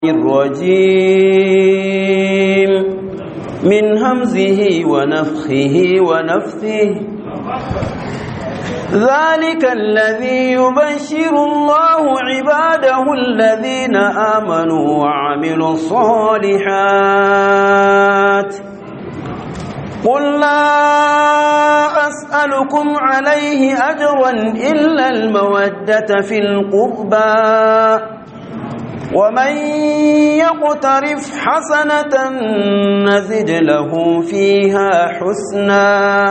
الرجيم من همزه ونفخه ونفثه ذلك الذي يبشر الله عباده الذين آمنوا وعملوا الصالحات قل لا أسألكم عليه أجرا إلا المودة في القربى ومن يقترف حسنة نزد له فيها حسنا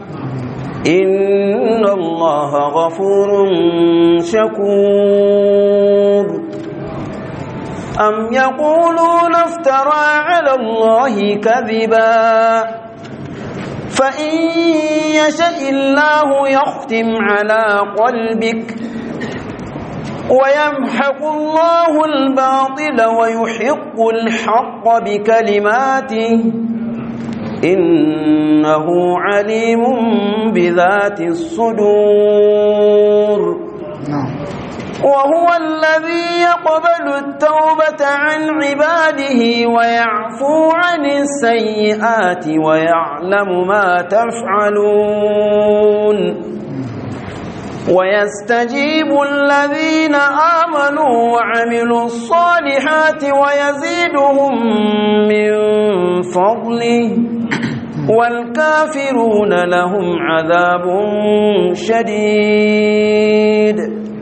إن الله غفور شكور أم يقولون افترى على الله كذبا فإن يشاء الله يختم على قلبك ويمحق الله الباطل ويحق الحق بكلماته إنه عليم بذات الصدور وهو الذي يقبل التوبة عن عباده ويعفو عن السيئات ويعلم ما تفعلون ويستجيب الذين آمنوا وعملوا الصالحات ويزيدهم من فضله والكافرون لهم عذاب شديد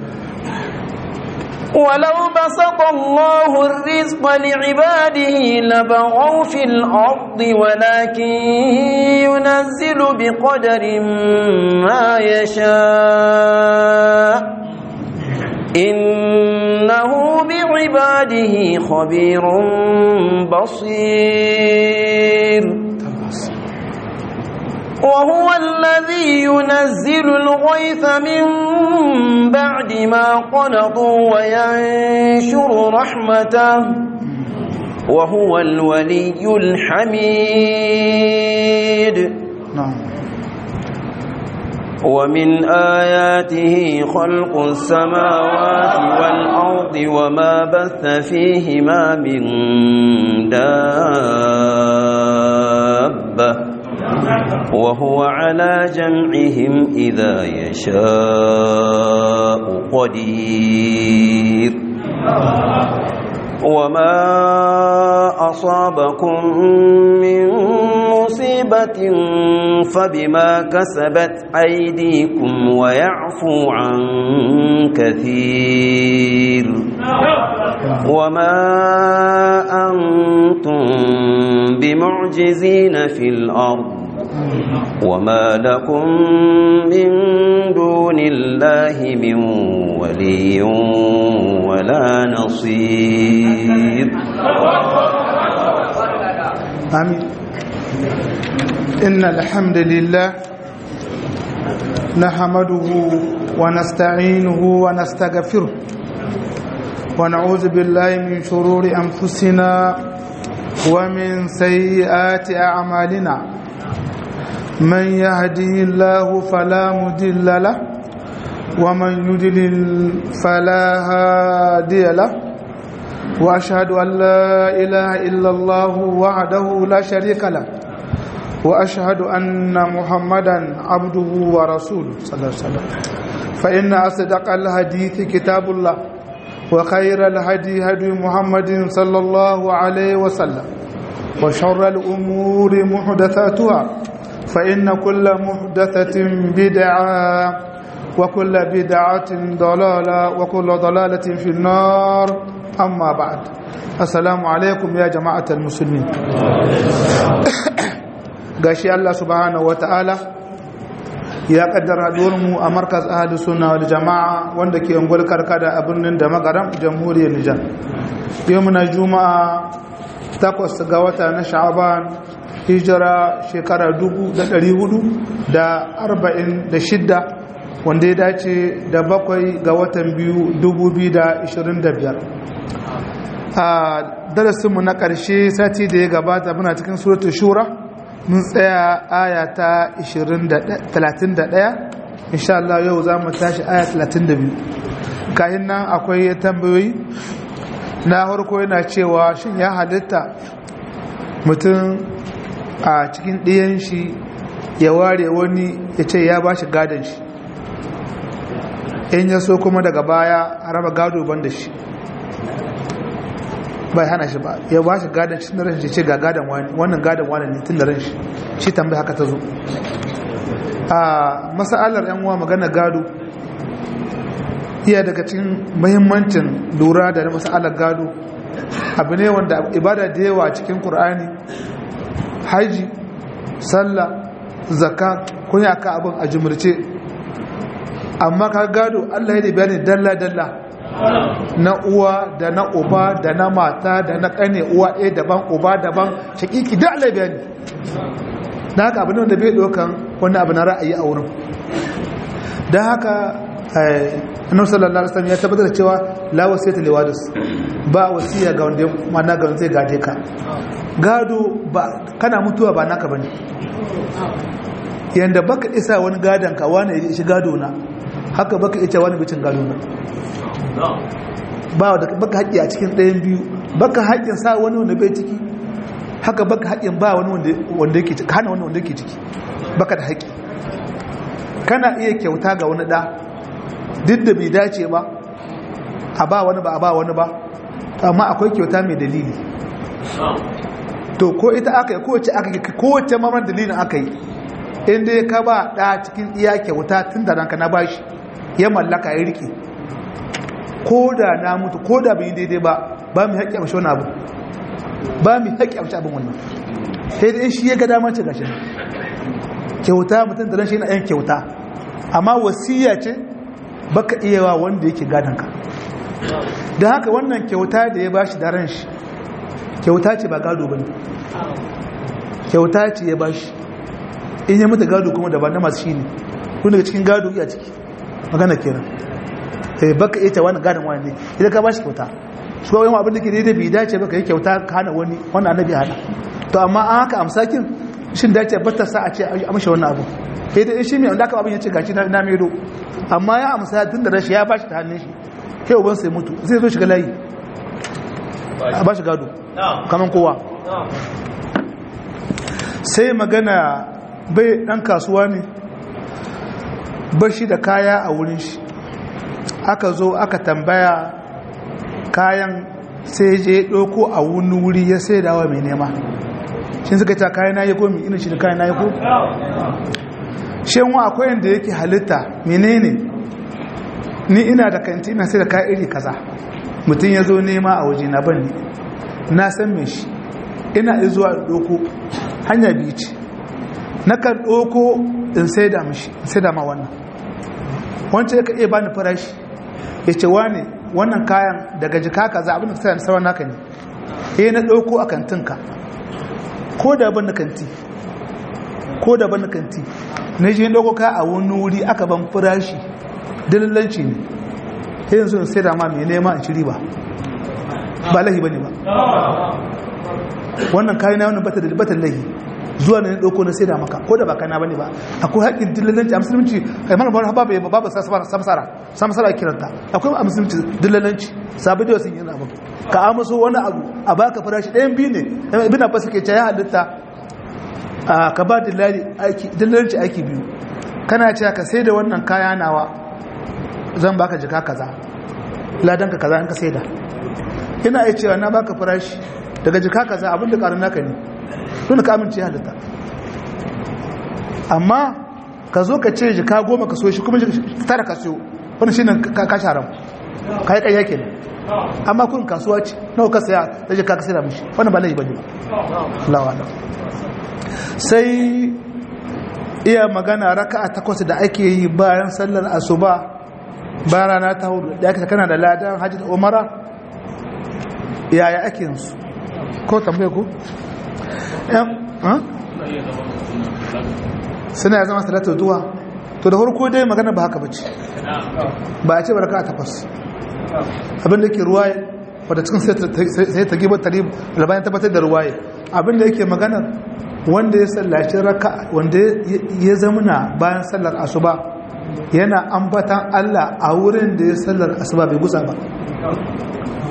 ولو بسط الله الرزق لعباده لبغوا في الأرض ولكن ينزل بقدر ما يشاء إنه بعباده خبير بصير وهو الذي ينزل الغيث من بعد ما قنطوا وينشر رحمته وهو الولي الحميد نعم ومن آياته خلق السماوات والأرض وما بث فيهما من دابة وهو على جمعهم إذا يشاء قدير وما أصابكم من مصيبة فبما كسبت أيديكم ويعفو عن كثير وما أنتم بمعجزين في الأرض وما لكم من دون الله من ولي ولا نصير آمين إن الحمد لله نحمده ونستعينه ونستغفره ونعوذ بالله من شرور أنفسنا ومن سيئات أعمالنا من يهده الله فلا مضل له ومن يضلل فلا هادي له واشهد ان لا اله الا الله وحده لا شريك له واشهد ان محمدا عبده ورسوله صلى الله عليه وسلم فان اصدق الحديث كتاب الله وخير الهدي هدي محمد صلى الله عليه وسلم وشر الامور محدثاتها فإن كل محدثة بدعة وكل بدعة ضلالة وكل ضلالة في النار أما بعد السلام عليكم يا جماعة المسلمين gashi Allah subhanahu ta'ala ya kaddara mu a markaz ahli sunna wal jama'a wanda ke ungwal karkada a birnin da magaram jamhuriyar Nijar yau muna juma'a takwas ga wata na sha'aban hijira shekara shidda wanda ya dace da bakwai ga watan biyu biyar. a darasinmu na ƙarshe sati da ya gabata muna cikin suratul shura mun tsaya aya ta 31 insha Allah yau za mu tashi aya 32 kayan nan akwai tambayoyi na harko yana cewa shin ya halitta mutum a cikin ɗiyan shi ya ware wani ya ce ya ba shi gadon shi in ya so kuma daga baya a raba gado ban da shi bai hana shi ba ya ba shi gadon shi na ran shi ce ga gadon wani wannan gadon wani ne tun da ran shi shi tambayi haka ta zo a masa'alar yan uwa magana gado iya daga cikin mahimmancin lura da masa'alar gado abu ne wanda ibada da yawa cikin Kur'ani, haji sallah zakka kun yi aka abin a jumurce amma ka gado allah ya da bayani dalla-dalla na uwa da na uba da na mata da na kane uwa ɗaya daban uba daban shakiki da allah bayani da haka abin wanda bai ɗaukan wani abu na ra'ayi a wurin don haka annabi sallallahu alaihi wasallam ya tabbatar cewa la wasiyata li waris ba wasiya ga wanda mana ga zai gade ka gado ba kana mutuwa ba naka bane yanda baka isa wani gadan ka wani ya shi gado na haka baka ita wani bicin gado na ba da baka haƙƙi a cikin ɗayan biyu baka haƙƙin sa wani wanda bai ciki haka baka haƙƙin ba wani wanda yake ciki hana wani wanda yake ciki baka da haƙƙi kana iya kyauta ga wani ɗa duk da bai dace ba a ba wani ba a ba wani ba amma akwai kyauta mai dalili to ko ita aka yi kowace aka yi kowace mamar dalilin aka yi inda ya ka ba ɗa cikin iya kyauta tun da ranka na bashi ya mallaka ya rike ko da na mutu ko da bai daidai ba ba mu haƙƙi amshi wani abu ba mu haƙƙi amshi abin wannan sai da shi ya ga damar ce gashi kyauta mutum da ran shi yana yan kyauta amma wasiya ce baka iya wa wanda yake gadonka da haka wannan kyauta da ya bashi da ran shi kyauta ce ba gado ba ne kyauta ce ya bashi in ya mutu gado kuma da ba na masu shi ne kun daga cikin gado iya ciki magana kenan eh baka iya wani gadon wani ne idan ka bashi kyauta su kawai abin da ke daidai bai dace baka yi kyauta ka hana wani wannan annabi hana to amma an haka amsakin shin dace bata sa a ce a mashi wannan abu sai da shi mai wanda aka abin ya ce gashi na medo amma ya amsa tun da rashi ya bashi ta hannun shi kai uban sai mutu zai zo shiga layi a bashi gado kaman kowa sai magana bai dan kasuwa ne bashi da kaya a wurin shi aka zo aka tambaya kayan sai je ɗauko a wani wuri ya sai dawa mai nema shi suka ta kayan na yi ko mai ina shi da kayan na yi ko shin wa akwai yadda yake halitta menene ni ina da kanti ina sai da kayan iri kaza mutum ya zo nema a waje na ban na san me shi ina zuwa ɗauko hanya biyu ce na kan ɗauko in sai da mashi in sai da ma wannan wancan ya ka iya bani farashi ya ce wane wannan kayan daga jika kaza abin da ka sayar sauran naka ne eh na ɗauko a kantinka ko da ban na kanti ko da ban na kanti na je ɗauko ka a wani wuri aka ban farashi dalilanci ne sai yanzu in sai da ma mai nema in ci riba ba lahi ba ne ba wannan kayan na wani bata da bata lahi zuwa na ɗauko na sai da maka ko da ba kana bane ba akwai haƙƙin dillalanci a musulunci kai mana bawar babu yaba babu samsara samsara kiranta akwai a musulunci dillalanci sabi da wasu yin abu ka amuso wani abu a baka farashi ɗayan biyu ne ibn abbas ke ce ya halitta ka ba dillalanci aiki biyu kana cewa ka sai da wannan kaya nawa zan baka jika kaza ladan ka kaza in ka sai da ina iya cewa na baka farashi daga jika kaza abin da ƙarin naka ne tun ka amince halitta amma ka zo ka ce jika goma ka so shi kuma tara ka siyo wani shi ne ka sharam ka yi ƙayya ke amma kun kasuwa ce nawa ka saya da jika ka sai da mishi wani ba laifi ba ne lawa sai iya magana raka a takwas da ake yi bayan sallar asuba bayan rana ta hudu da ake kana da ladan hajji da umara yaya ake yansu ko tambaye ku suna ya zama salatu duwa to da farko dai magana ba haka bace ba a ce baraka takwas abinda ke ruwaye wadda cikin sai ta gibar tarib albayan tabbatar da ruwaye abinda yake magana wanda ya sallaci raka wanda ya zamana bayan sallar asuba yana ambatan Allah a wurin da ya sallar asuba bai gusa ba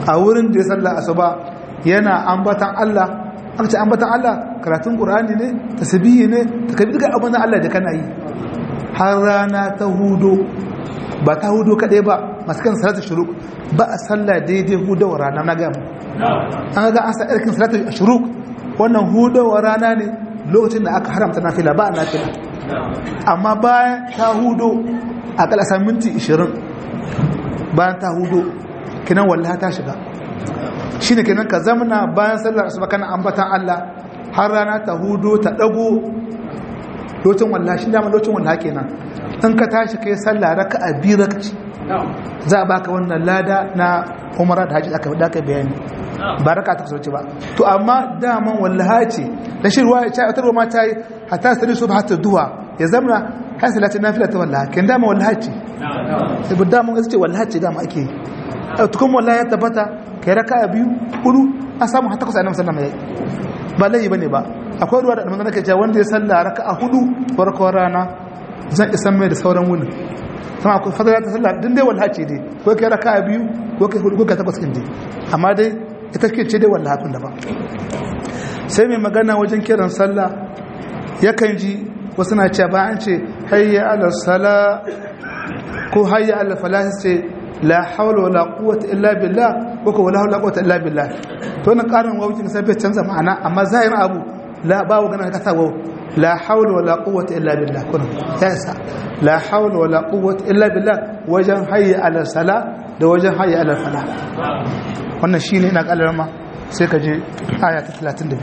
a wurin da ya salla asuba yana ambatan Allah an ce ambatan Allah karatun Qur'ani ne tasbihi ne takbir ga abin Allah da kana yi har rana ta hudo ba ta hudo kadai ba masu kan salatu shuruk ba a salla daidai hudawar rana na gamu an ga an sa irkin salatu shuruk wannan hudawar rana ne lokacin da aka haramta nafila ba a nafila amma bayan ta hudo a kalasa minti 20 bayan ta hudo kinan wallaha ta shiga shi ne kenan ka zamana bayan sallar asuba kana ambatan Allah har rana ta hudo ta dago lokacin wallaha shi dama lokacin wallaha kenan in ka tashi kai sallah raka'a biyu rakci za a baka wannan lada na umara da haji aka da bayani ba raka ta kusurci ba to amma daman wallaha ce da shi ruwa ya ce wata ruwa ta yi hatta sari su ba hatta duwa ya zamana har salatin nafila ta wallaha kin dama wallaha ce sai bu dama wasu ce wallaha ce dama ake yi tukun wallaha ya tabbata kai raka biyu hudu an samu hatta kusa annabi sallallahu alaihi wasallam ba laifi bane ba akwai ruwa da annabi nake cewa wanda ya salla raka'a hudu farkon rana zan isan mai da sauran wuni sama akwai fadala ta sallah din dai wallaha ce dai ko kai raka'a biyu ko kai hudu ko kai takwas kin dai amma dai ita ce ce dai wallaha kun da ba sai mai magana wajen kiran sallah yakan ji wasu na cewa ba an ce hayya ala sala ko hayya ala falah ce la hawla wala quwwata illa billah ko ko wala hawla quwwata illa billah to wannan karin wawu sai bai canza ma'ana amma zahirin abu la ba wa ganin ka sa wawu la hawla wala quwwata illa billah kuna ya isa la hawla wala quwwata illa billah wajen hayya ala sala da wajen hayya ala falah wannan shine ina kalarma sai ka je aya ta 32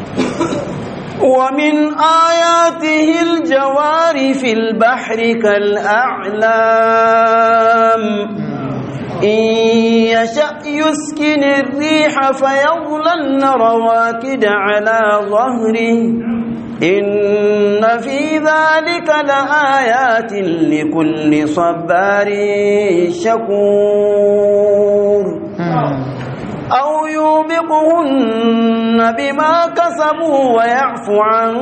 ومن آياته الجوار في البحر كالأعلام إن يشأ يسكن الريح فيظللن رواكد على ظهره إن في ذلك لآيات لكل صبار شكور أو يوبقهن بما كسبوا ويعفو عن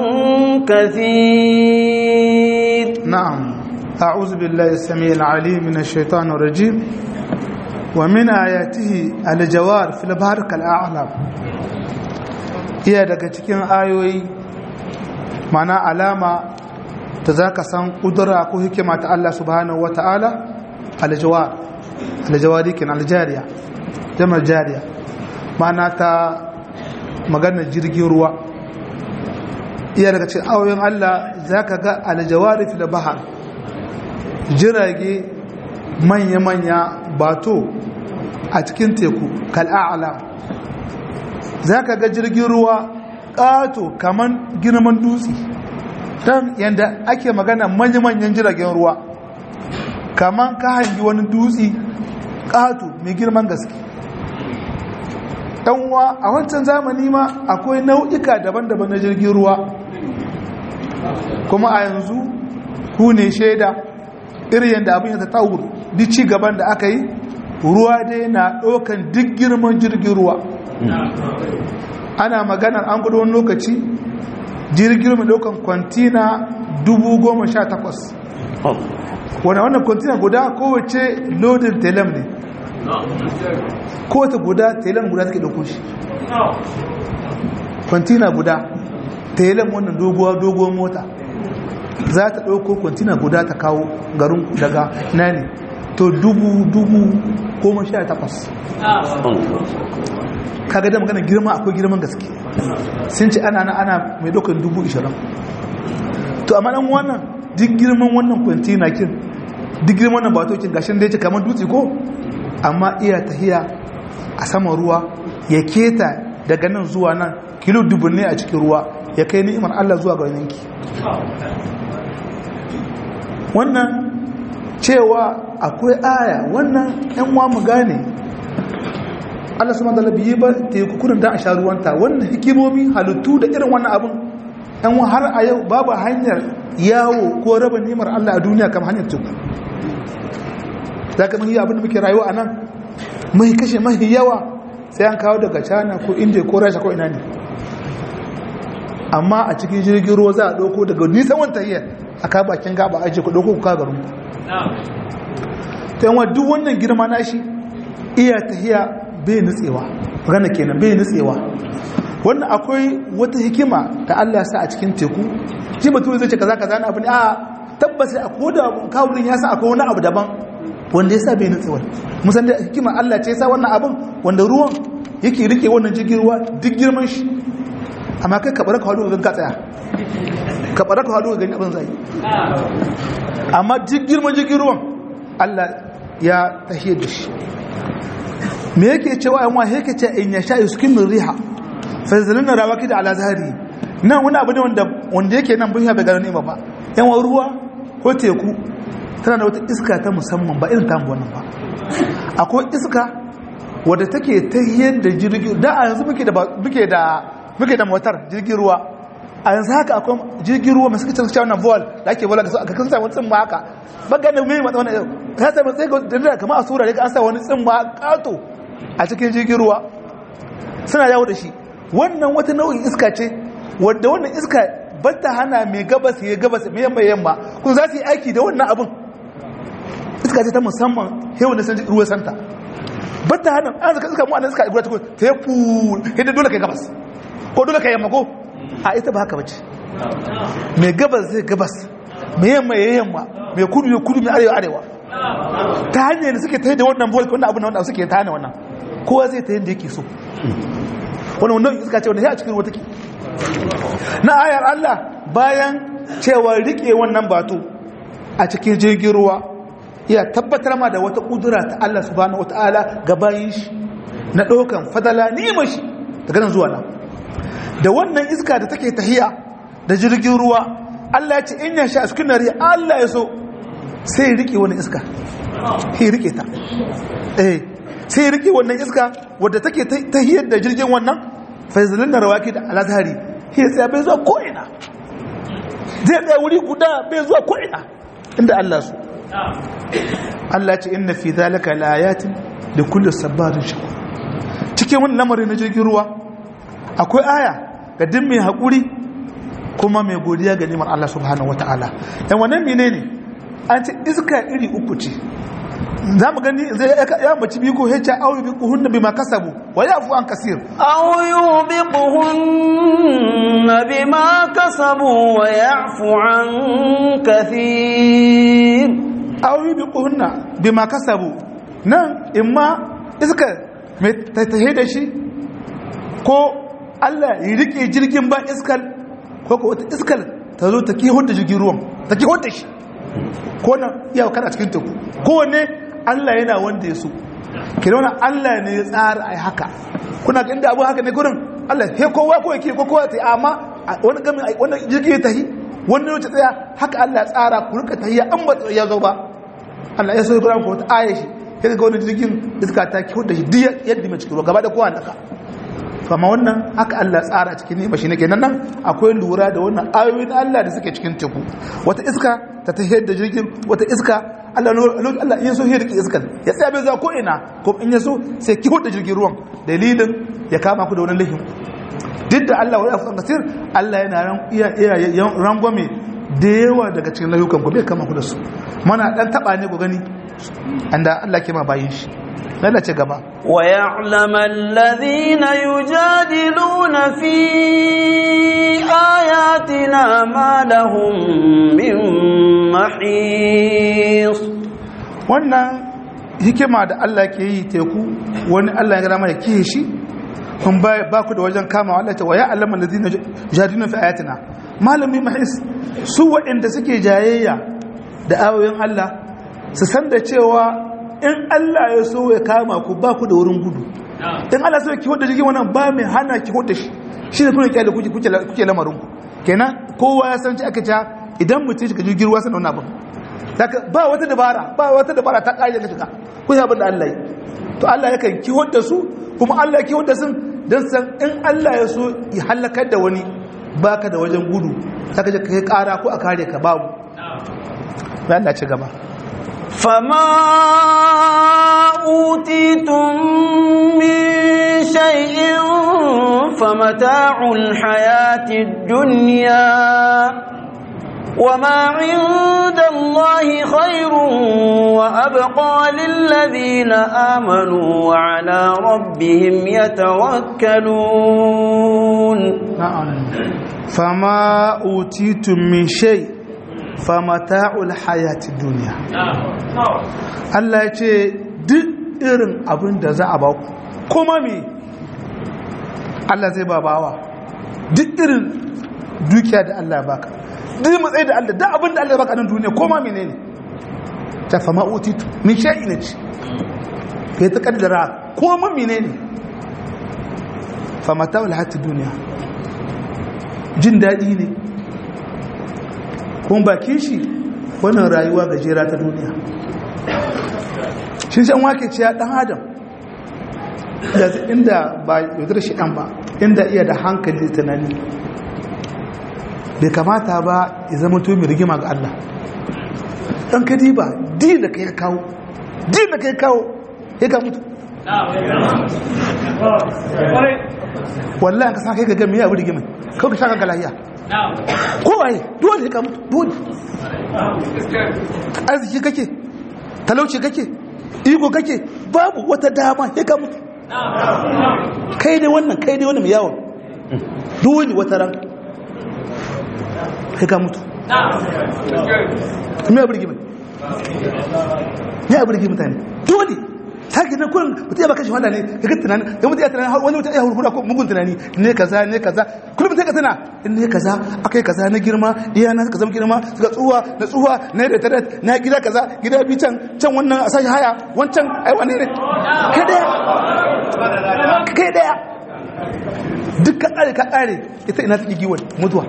كثير نعم أعوذ بالله السميع العليم من الشيطان الرجيم ومن آياته الجوار في البحر كالأعلام iya daga cikin ayoyi mana alama ta za ka san ƙudura ko hikima ta Allah subhanahu wa ta'ala aljawar aljawari kin aljariya jamar jariya mana ta maganar jirgin ruwa iya daga cikin ayoyin Allah za ka ga aljawari fil bahar jirage manya-manya bato a cikin teku kal'a'ala za ka ga jirgin ruwa ƙato kaman girman dutse don yadda ake magana manya-manyan jiragen ruwa kaman ka hangi wani dutse ƙato mai girman gaske ɗanwa a wancan zamani ma akwai nau'ika daban-daban na jirgin ruwa kuma a yanzu ku ne shaida irin yadda abin ya ta duk ci gaban da aka yi ruwa dai na ɗaukan duk girman jirgin ruwa ana maganar an gudu wani lokaci jirgin mai ɗaukan kwantina 18,000 wane wannan kwantina guda kowace lodin telem ne kowace guda telem guda take ɗauko shi kwantina guda telem wannan doguwar mota za ta ɗauko kwantina guda ta kawo garin daga nani to dubu dubu goma sha takwas kaga da magana girma akwai girman gaske sun ce ana ana mai ɗaukar dubu ishirin to amma ɗan wannan duk girman wannan kwantina kin duk girman wannan batokin gashin da ya ce kamar dutse ko amma iya tahiya a saman ruwa ya keta daga nan zuwa nan kilo dubunne a cikin ruwa ya kai ni'imar Allah zuwa ga yanki wannan cewa akwai aya wannan yan wa mu gane Allah subhanahu wa ta'ala biyi ba teku kudin da a sha ruwanta wannan hikimomi halittu da irin wannan abin yan wa har a yau babu hanyar yawo ko raba nimar Allah a duniya kamar hanyar teku zaka mun yi abin da muke rayuwa a nan mai kashe mai yawa sai an kawo daga China ko India ko Russia ko ina ne amma a cikin jirgin ruwa za a ɗauko daga nisan wanta iya a ka bakin gaba ajiye ku ɗauko ku ka garin ku ta yawan duk wannan girma na shi iya tahiya bai nutsewa magana kenan bai nutsewa wannan akwai wata hikima da Allah sa a cikin teku shi mutum zai ce kaza kaza na abu ne a tabbas a koda kawurin ya sa akwai wani abu daban wanda ya sa bai nutsewa musan da hikima Allah ce ya sa wannan abin wanda ruwan yake rike wannan jirgin ruwa duk girman shi amma kai ka baraka hadu ga tsaya ka baraka hadu ga gani abin zai amma duk girman jirgin ruwan Allah ya tahiyar da shi me yake cewa yan wahe yake ce in ya sha yuskin riha fazalin na rawaki da ala zahari nan wani abu ne wanda wanda yake nan bin bai gano nema ba yan wa ruwa ko teku tana da wata iska ta musamman ba irin tamu wannan ba akwai iska wadda take ta yadda jirgin da a yanzu muke da muke da muke da motar jirgin ruwa a yanzu haka akwai jirgin ruwa masu kicin cewa na vol da ake vola da su aka kan sa wani tsimma haka baga da mai matsa wani ya sa matsayi da kamar a sura da an sa wani tsimma kato a cikin jirgin ruwa suna yawo da shi wannan wata nau'in iska ce wadda wannan iska ba ta hana mai gabas ya gabas mai yamma yamma kun za su yi aiki da wannan abin iska ce ta musamman hewa na sanji ruwan santa ba ta hana an zaka iska mu anan iska igura ta kun ta yi ful hidda dole kai gabas ko dole kai yamma ko a ita ba haka bace mai gabas zai gabas mai yamma ya yamma mai kudu ya kudu mai arewa arewa ta hanyar da suke ta da wannan volk wannan abin da wanda suke ta hana wannan kowa zai ta yadda yake so wani wannan iska ce wanda ya a cikin ruwa take na ayar Allah bayan cewa rike wannan bato a cikin jirgin ruwa ya tabbatar ma da wata kudura ta Allah subhanahu wataala ga bayin shi na ɗaukan fadala nima shi daga nan zuwa nan da wannan iska da take tahiya da jirgin ruwa Allah ya ce in ya sha cikin nari Allah ya so sai rike wannan iska sai rike ta eh sai rike wannan iska wadda take tahiyar da jirgin wannan faizalin da rawaki da alazhari shi sai bai zuwa ko ina zai tsaya wuri guda bai zuwa ko ina inda Allah so Allah ce inna fi zalika laayatin da kullu sabarin shakur cikin wannan lamarin na jirgin ruwa akwai aya ga duk mai haƙuri kuma mai godiya ga neman Allah subhanahu wataala yan wannan menene an ce iska iri uku ce za mu gani zai ya mace biyu ko hecca aure bi kuhun bi ma kasabu wa yafu an kasir aw yubiquhun bima kasabu wa yafu an kathir aw yubiquhun bima kasabu nan imma iska mai tattahe da shi ko Allah ya rike jirgin ba iskal ko ko wata iskal ta zo ta kihon da jirgin ruwan ta kihon da shi ko na iya kana cikin teku kowanne Allah yana wanda ya so ke nuna Allah ne ya tsara a haka kuna ga inda abu haka ne gurin Allah he kowa ko yake ko kowa ta amma wani gami wani jirgi ya tahi wani wuce tsaya haka Allah ya tsara ku rika tahiya an ba ya zo ba Allah ya so ya gurin ko wata aya shi ya ga wani jirgin iska ta kiwo da shi duk yadda mai cikin ruwa gaba da kowa naka to amma wannan haka Allah tsara cikin ne shi ne kenan nan akwai lura da wannan ayoyin Allah da suke cikin teku wata iska ta tahiyar da jirgin wata iska Allah Allah in so ya rike iskan ya tsaya bai za ko ina ko in ya so sai ki da jirgin ruwan dalilin ya kama ku da wani lahin duk da Allah wani afkan kasir Allah yana ran iya iya rangwame da yawa daga cikin layukan ku bai kama ku da su mana dan taba ne ku gani anda Allah ke ma bayin shi lalla ce gaba wa ya'lamu alladhina yujadiluna fi ayatina ma lahum min mahis wannan hikima da Allah ke yi teku wani Allah ya gama ya kihe shi kun ba ku da wajen kama Allah ta waya allama alladhina yujadiluna fi ayatina malami mahis su waɗanda suke jayayya da ayoyin Allah su san da cewa in Allah ya so ya kama ku ba ku da wurin gudu in Allah so ya kiwo da jirgin wannan ba mai hana kiwo da shi shi ne kuna kyale kuke kuke lamarin ku kenan kowa ya san ci aka ca idan mutum shiga jirgin ruwa sanar wani abin ba wata dabara ba wata dabara ta ƙari da shiga ku yi abin da Allah yi to Allah yakan kiwo da su kuma Allah ya kiwo da sun don san in Allah ya so ya halakar da wani baka da wajen gudu ta kaje ka yi ƙara ko a kare ka babu bayan da ci gaba فما أوتيتم من شيء فمتاع الحياة الدنيا وما عند الله خير وأبقى للذين آمنوا وعلى ربهم يتوكلون نعم فما أوتيتم من شيء فمتاع الحياة الدنيا Allah ya ce duk irin abin da za a ba ku kuma me Allah zai ba bawa duk irin dukiya da Allah ya baka duk matsayi da Allah duk abin da Allah ya baka nan duniya kuma menene ta fama utitu min shay'in ne ce kai ta kaddara kuma menene famata wal hayati duniya jin daɗi ne kuma bakin shi wannan rayuwa gajera ta duniya shi shan wake ce ya ɗan adam inda ba yaudar shi ɗan ba inda iya da hankali da tunani bai kamata ba ya zama to mai rigima ga Allah ɗan kadi ba di da ka ya kawo di da ka ya kawo ya ka mutu wallahi ka sa kai ga gami ya abu rigimin kawai ka sha kanka lahiya kowaye dole ya ka mutu dole arziki kake talauci kake iko kake babu wata dama ya ka mutu kai ne wannan kai ne wannan mai yawon dole wata ran ya ka mutu me abu rigimin me abu rigimin mutane dole sake na kurin mutum ya baka shi wanda ne ya ga tunanin ya mutum ya tunanin wani mutum ya hurhura ko mugun tunani ne kaza ne kaza kullum sai ka tuna in ne kaza akai kaza na girma iya na suka zama girma suka tsuwa na tsuwa na da tare na gida kaza gida bi can can wannan a sashi haya wancan ai wane ne kai daya kai daya duk ka kare ka kare ita ina take giwon mutuwa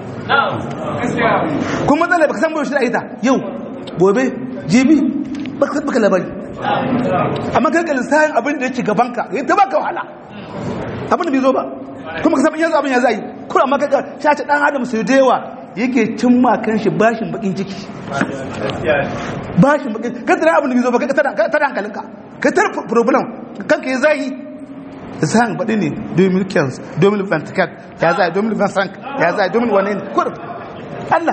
kuma matsala baka san bai shi da ita yau gobe jibi baka baka labari amma kai ka lissahin abin da yake gabanka ya ta baka wahala abin da bai zo ba kuma ka san yanzu abin ya zai kuma amma kai ka shace dan adam sai da yawa yake cin ma kan shi bashin bakin ciki bashin bakin ka tara abin da bai zo ba kai ka tada hankalinka ka tada problem kanka ya zai zan baɗi ne 2015 2024 ya zai 2025 ya zai 2021 ne kurum Allah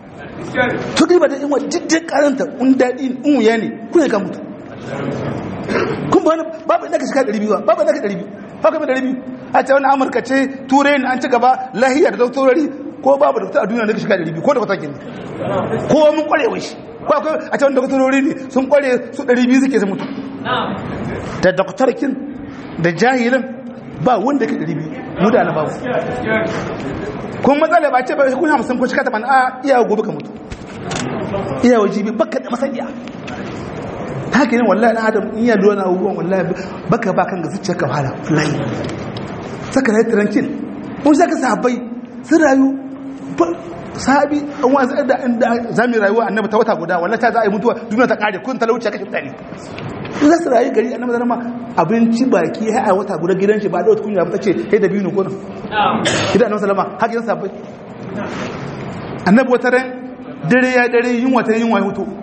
to kai ba da inwa diddin karanta un daɗi in wuya ne kuna ka mutu kun ba wani babu inda ka shiga 200 babu inda ka 200 haka mai 200 a ce wani amurka ce turai ne an ci gaba lahiya da doktorori ko babu doktor a duniya da ka shiga 200 ko da kwatakin ne ko mun kwarewa shi ko akwai a ce wani doktorori ne sun kware su 200 suke su mutu da doktorkin da jahilin ba wanda ka 200 mu da na babu kun matsala ba ce ba kun hamsin ko shika taban a iya gobe ka mutu iya wajibi baka da masaniya haka ne wallahi na adam in ya lura na abubuwan wallahi baka ba kan ga zuciya ka fara wallahi saka rai tranquil mun saka sahabbai sun rayu sahabi an wasu da inda zamu rayuwa annabi ta wata guda wallahi ta za a yi mutuwa duniya ta kare kun talauci kashe mutane za su rayu gari annabi zama abinci baki ya a wata guda gidan shi ba da wata kunya ba ce kai da biyu ne ko nan gidan annabi sallama haka yin sabai annabi wata ran dare ya dare yin wata yin wani hutu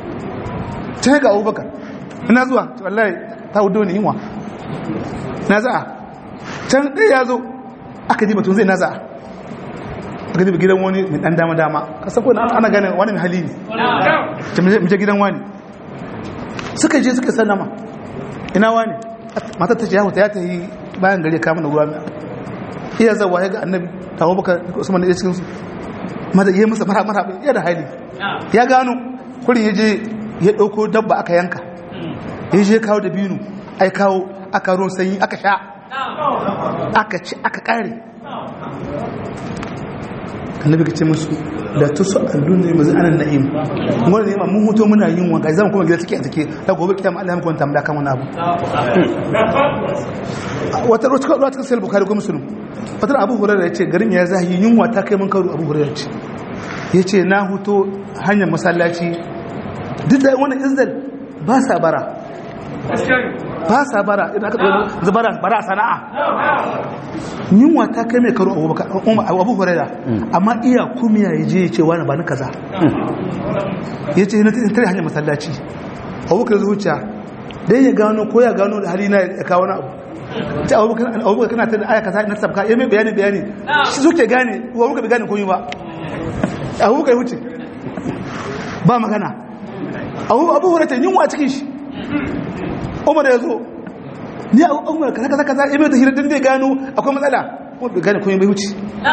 can ga abubakar ina zuwa wallahi ta hudu ne yinwa na za'a can ɗaya ya zo aka ji batun zai na za'a aka ji gidan wani mai ɗan dama dama kasa ko ana gane wani mai hali ne mu je gidan wani suka je suka sallama ina wani matar ta ce ya ya ta yi bayan gari kama da ruwa iya zawa ya ga annabi ta baka usman da ya cikin su mata yi masa mara mara iya da hali ya gano kurin ya je ya ɗauko dabba aka yanka ya je kawo da binu ai kawo aka ruwan sanyi aka sha aka ci aka kare annabi ka ce musu da ta su allu ne mazu anan na'im wanda ne mun huto muna yin wanka zama kuma gida take a take ta gobe kitam Allah muku wanta mulaka mun abu wata wata ruwa ta sai bukhari ko muslim fatar abu hurairah yace garin ya zahi yunwa ta kai mun karu abu hurairah ce yace na huto hanyar masallaci duk da wannan izdal ba sa bara ba sa bara idan aka tsoron zubara bara sana'a yunwa ta kai mai karo abu huraira amma iya kumiya ya je ya ce wani ba ni kaza ya ce na tare hanyar masallaci abubakar zuciya dai ya gano ko ya gano da hali na ya kawo na abu ta abubakar kana ta da aya kaza na sabka ya mai bayani bayani shi suke gane abubakar bai gane koyi ba abubakar wuce ba magana abu abu hurata yunwa cikin shi umar ya zo ni a umar kaza kaza kaza ibe da hirar da gano akwai matsala ko bai gane komai bai wuce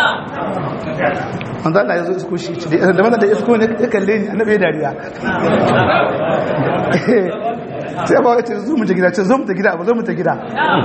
manzo Allah ya zo isko shi da da manzo da isko ne ya kalle ni annabi ya dariya sai ba wace zo mu ta gida ce zo mu ta gida ba zo mu ta gida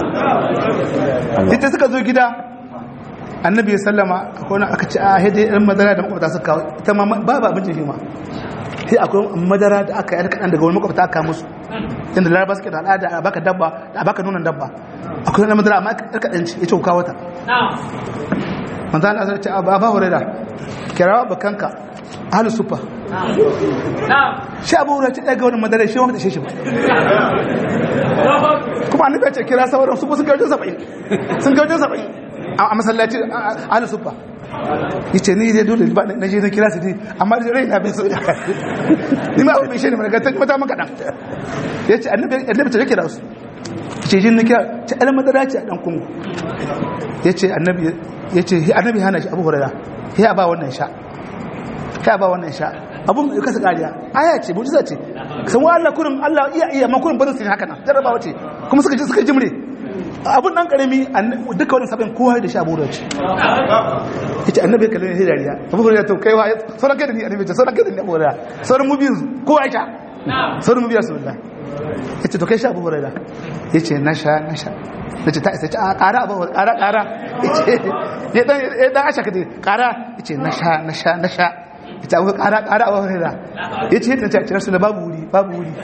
ita suka zo gida annabi ya sallama akwai wani aka ce a hede ɗan madara da makwabta suka kawo ita ma ba ba abincin shi ma sai akwai madara da aka yar kaɗan daga wani makwabta aka musu inda laraba suke da al'ada a baka dabba a baka nunan dabba akwai wani madara amma yar kaɗan ce ya ce kawo ta manzo Allah sai ce a ba huraira kirawa bakanka ahlu sufa shi abu huraira ce daga wani madara shi wanda shi shi ba kuma annabi ya ce kira sauran su sun kai wajen 70 sun kai wajen 70 a masallaci ahlu sufa yace ni dai dole ba na je na kira su dai amma da rai na bai so ni ma bai shi ne mana ta mata maka dan yace annabi annabi ta kira su yace jin na kira ta al madara ce a dan kungu yace annabi yace annabi hana shi abu hurairah ya ba wannan sha ya ba wannan sha abun ya kasa kariya aya ce mujiza ce san wa Allah kurin Allah iya iya ma kurin barin su haka nan jarabawa ce kuma suka ji suka jimre abun dan karami duka wani sabon kowa da shi abu da ce yace annabi kallon ne dariya abu da to kai wa sauran kai da ni annabi ce sauran kai da ni abu da sauran mu biyu kowa ya sha sauran mu biyu sallallahu yace to kai sha abu da yace na sha na sha nace ta isa a ƙara abu ƙara ƙara yace ya dan ya dan asha kade ƙara yace na sha na sha na sha yace abu ƙara ƙara abu da yace ta ce rasul babu wuri babu wuri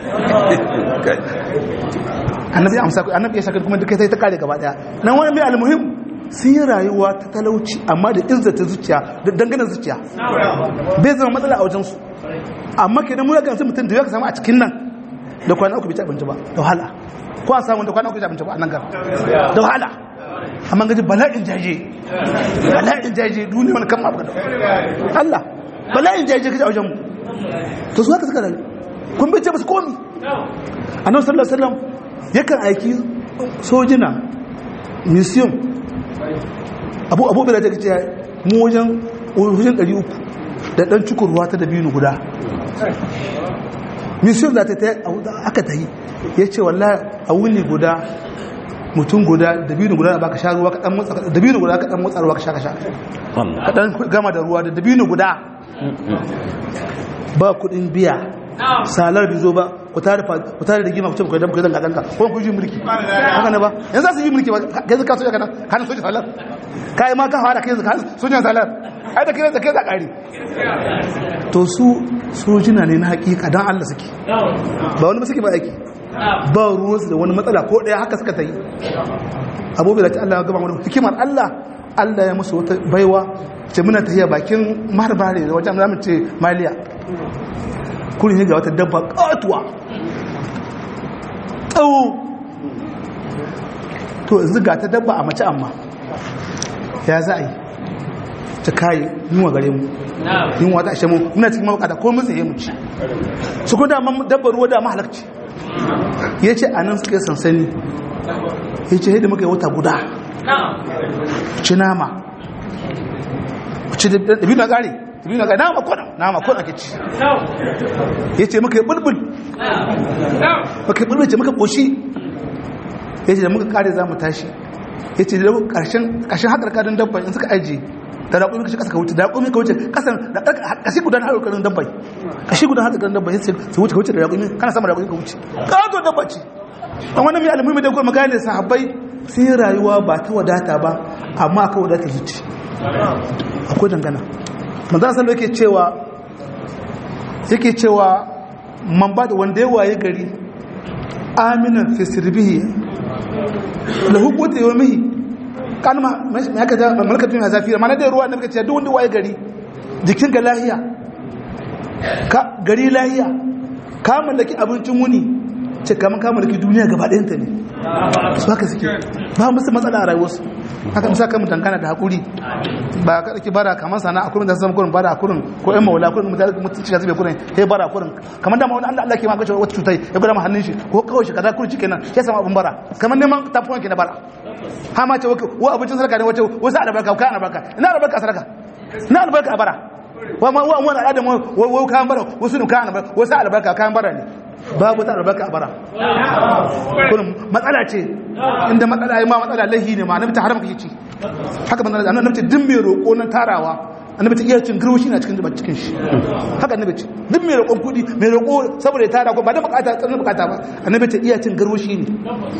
annabi ya amsa annabi ya saka kuma duka sai ta kare gaba daya nan wani mai almuhim sun yi rayuwa ta talauci amma da izzata zuciya da dangane zuciya bai zama matsala a wajensu amma kenan mu yakan mutum da ya ka samu a cikin nan da kwana uku bai ci abinci ba da wahala ko a samu da kwana uku bai ci abinci ba a nan gar da wahala amma gaji bala'in jaje bala'in jaje duniya wani kan mabu da Allah bala'in jaje kaji a wajen mu to su haka suka rayu kun bai ce basu komi annabi sallallahu alaihi wasallam yakan aiki sojina museum abu abu bai da take ce mu wajen wajen 300 da dan cikurwa ta dabino guda museum za ta ta aka ta yi ya ce wallahi a wuni guda mutum guda dabino guda ba ka sha ruwa kaɗan motsa dabino guda kaɗan motsa ruwa ka sha ka sha kaɗan gama da ruwa da dabino guda ba kuɗin biya salar bai zo ba ku tare da gima ku ce ku dan ku dan gadanka ko ku ji mulki haka ne ba yanzu za su yi mulki ba kai zaka so ya kana kana soja salar kai ma ka fara kai zaka soja salar ai da kai da kai za kare to su sojina ne na hakika dan Allah suke ba wani ba suke ba aiki ba ruwansu da wani matsala ko daya haka suka ta yi abubuwa da Allah ya gaba wani hikimar Allah Allah ya musu wata baiwa ce muna tafiya bakin maharbare da wajen zamu ce maliya kurin ne ga wata dabba katuwa tsawo to yanzu ga ta dabba a mace amma ya za a yi ta kayi yunwa gare mu yunwa ta ashe mu muna cikin mabukata ko mun tsaye mu ci su ko dama dabbar ruwa da mahalarci ya ce a nan suka yi sansani ya ce yadda muka yi wata guda ci nama ci da biyu na ƙari biyu na ƙari nama kwana nama kwana ke ci ya ce muka yi bulbul muka yi bulbul ce muka ƙoshi ya ce da muka ƙari za mu tashi ya ce da ƙarshen haƙarƙarin dabba in suka ajiye da raƙumi kashi ƙasa ka wuce da raƙumi ka wuce ƙasan da ƙashi gudan haƙarƙarin dabba ƙashi gudan haƙarƙarin dabba ya ce su wuce ka wuce da raƙumi kana sama raƙumi ka wuce ƙato dabba ce a wani mai almuhimmi da kuma magana sahabbai sun yi rayuwa ba ta wadata ba amma aka wadata zuci akwai dangana manzan salo yake cewa yake cewa man ba da wanda ya waye gari aminan fisirbihi da hukuta yau mihi kalma mai haka da malakatun ya zafi mana da ruwa da muka ce duk wanda waye gari jikin ga lahiya ka gari lahiya ka mallaki abincin wuni ce kamar ka mallaki duniya gaba ɗayanta ne su haka suke ba musu matsala a rayuwarsu haka musa kan dangana da haƙuri ba ka ɗauki bara kamar sana a kurin da zama kurin bara a kurin ko ƴan maula kurin mutane mutunci ya zube kurin sai bara a kurin kamar da wani Allah Allah ke magace wata cutai ya gwada ma hannun shi ko kawai shi kaza kurin kenan ya samu abin bara kamar neman tafuwan ke na bara ha ma ce wa abincin sarka ne wace wasu albarka ka albarka ina albarka sarka ina albarka a bara wa ma wa wani al'adar wa kayan bara wasu ne kayan albarka wasu albarka kayan bara ne babu ta albarka a bara kullum matsala ce inda matsala ya ma matsala lahi ne ma annabi ta haram kake ci haka manzo annabi ce din mai roƙo na tarawa annabi ta iya cin girwashi na cikin zubar cikin shi haka annabi ce duk mai roƙon kuɗi mai roƙo saboda ya tara ko ba da bukata tsanin bukata ba annabi ta iya cin girwashi ne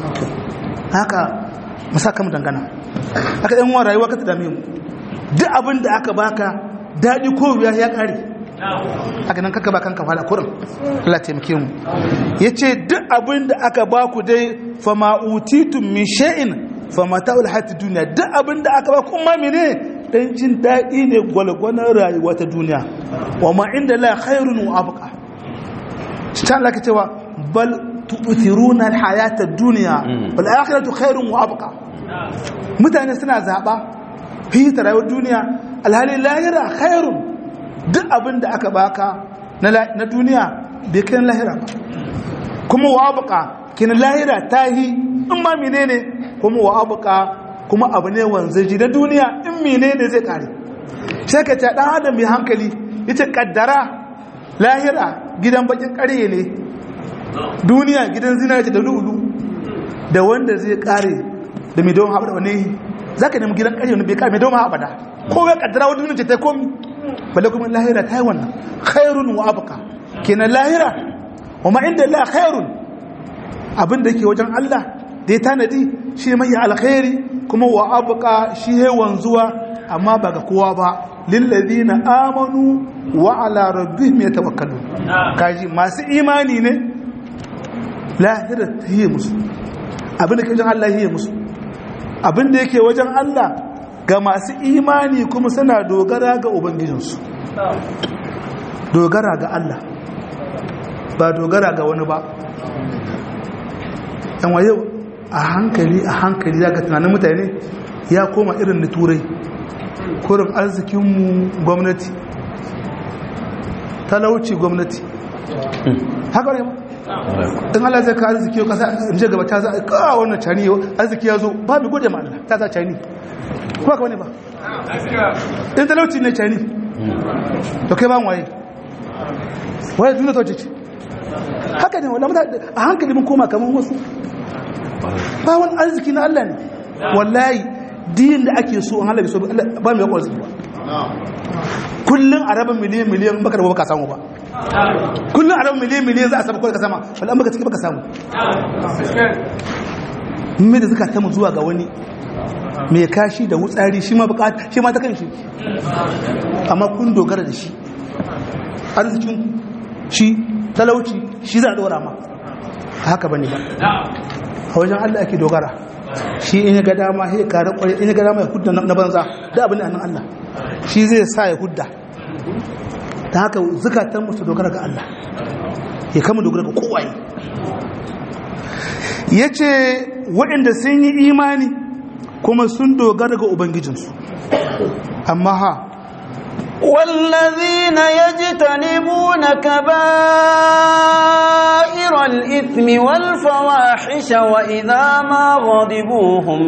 haka musaka mu dangana haka yan uwan rayuwa ka ta dame mu duk abin da aka baka daɗi ko wuya ya ƙare haka nan kaka ba kanka fada kurin Allah taimake mu yace duk abin da aka baku dai fama utitum min shay'in famata'ul hayatid dunya duk abin da aka baku kuma mene dan jin daɗi ne gwalgwanar rayuwa ta duniya wa ma inda la khairun wa abqa ta Allah ka cewa bal tu'thiruna al-hayata ad-dunya wal akhiratu khairun wa abqa mutane suna zaba fita rayuwar duniya alhali lahira khairun duk abin da aka baka na duniya bai kai lahira ba kuma wa abqa kin lahira tahi in ma menene kuma wa abqa kuma abu ne wanzaji na duniya in menene zai kare sai ka ce dan adam mai hankali yace kaddara lahira gidan bakin ƙarye ne duniya gidan zinari da lulu da wanda zai kare da mai don haɓada wani za ka nemi gidan ƙarye wani bai kare mai don haɓada ko ya kaddara wani duniya ce ta komi balle kuma lahira ta yi wannan khairun wa abuka kenan lahira wa ma inda la khairun abin da ke wajen Allah da ya tanadi shi mai alkhairi kuma wa abuka shi ya wanzuwa amma ba ga kowa ba lillazina amanu wa ala rabbihim yatawakkalun kaji masu imani ne lahira ta yi musu abin da ke wajen Allah yi musu abin da yake wajen Allah ga masu imani kuma suna dogara ga ubangijinsu dogara ga Allah ba dogara ga wani ba yan waye a hankali a hankali za ka tunanin mutane ya koma irin da turai kurin arzikinmu gwamnati talauci gwamnati haka ne ba in Allah zai ka arziki yau kasa in je gaba ta za a kawo wannan cani yau arziki ya zo ba mai gode ma Allah ta za cani kuma ka wani ba in talauci ne cani to kai ba waye waye duniya ta ce haka ne wala a hankali mun koma kamar wasu ba wani arziki na Allah ne wallahi din da ake so an halabi so ba mai yakon arziki ba kullum a rabin miliyan miliyan baka da baka samu ba kullum a rabin miliyan miliyan za a samu kawai ka sama wala baka ciki baka samu mai da zuka ta mu zuwa ga wani mai kashi da wutsari shi ma bukata shi ma ta kan shi amma kun dogara da shi arzikin shi talauci shi za a dora ma haka bane ba a wajen Allah ake dogara shi in ya ga dama ya kare kwarai in ya ga dama ya hudda na banza da abin nan Allah shi zai sa ya hudda ta haka zukatan musu dogara ga Allah ya kama dogara ga kowaye ya ce waɗanda sun yi imani kuma sun dogara ga ubangijinsu amma ha والذين يجتنبون كبائر الإثم والفواحش وإذا ما غضبوا هم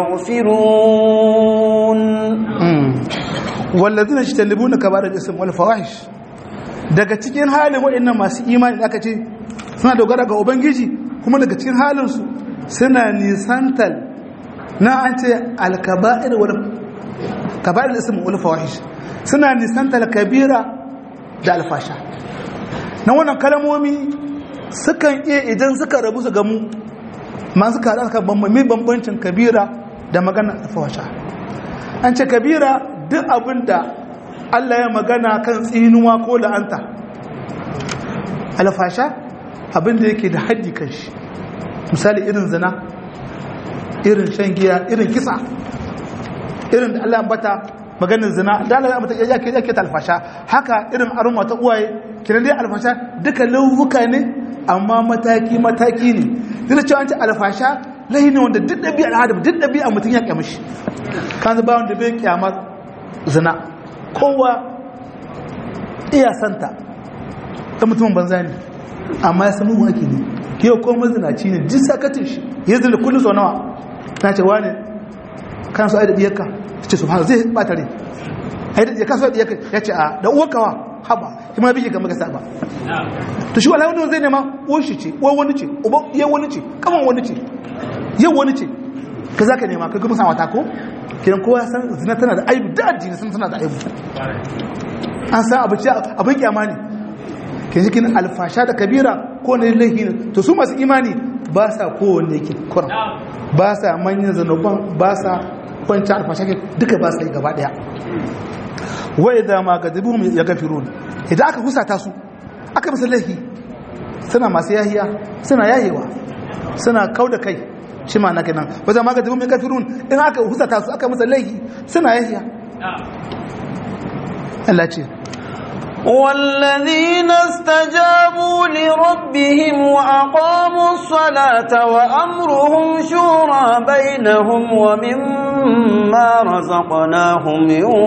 يغفرون والذين يجتنبون كبائر الإثم والفواحش daga cikin halin waɗannan masu imani aka ce suna dogara ga ubangiji kuma daga cikin halinsu suna nisantal na an ce alkaba'ir wal kaba'ir ism wal fawahish suna nisantar kabira da alfasha na wannan kalmomi sukan iya idan suka rabu su gamu ma suka haɗa suka bambami bambancin kabira da magana alfasha an ce kabira duk abin da Allah ya magana kan tsinuwa ko la'anta alfasha abin da yake da haddi kan shi misali irin zina irin shan giya irin kisa irin da Allah bata maganin zina da Allah mata ya ke yake alfasha haka irin aruma ta uwaye kiran dai alfasha duka lauhuka ne amma mataki mataki ne duk da cewa an ce alfasha lahi ne wanda duk dabi'a al'adam duk dabi'a mutum ya kyama shi kan ba wanda bai kyamar zina kowa iya santa ta mutumin banza ne amma ya samu waki ne ke ko mazinaci ne duk sakatin shi ya zina kullum sau nawa na ce wane kan su ai da diyarka ce su zai bata rai ya kaso da ya ce a da uwa kawa haba kuma bige ga maka saba to shi wallahi wanda zai nema uwar shi ce uwar wani ce uban iya wani ce kaman wani ce yau wani ce ka za ka nema ka kuma sa wata ko kiran kowa ya san zina tana da aibu da addini sun tana da aibu an san abu ce abin kyama ne ke jikin alfasha da kabira ko ne laihi ne to su masu imani ba sa kowanne ke kuran ba sa manyan zanuban ba sa kwanci alfasha ke duka ba sa yi gaba daya wai da ma ga dubu ya gafirun idan aka husata su aka musu laihi suna masu yahiya suna yahewa suna kau da kai shi ma na kenan wajen ma ga dubu ya gafirun in aka husata su aka musu laihi suna yahiya Allah ce والذين استجابوا لربهم وأقاموا الصلاة وأمرهم شورى بينهم ومما رزقناهم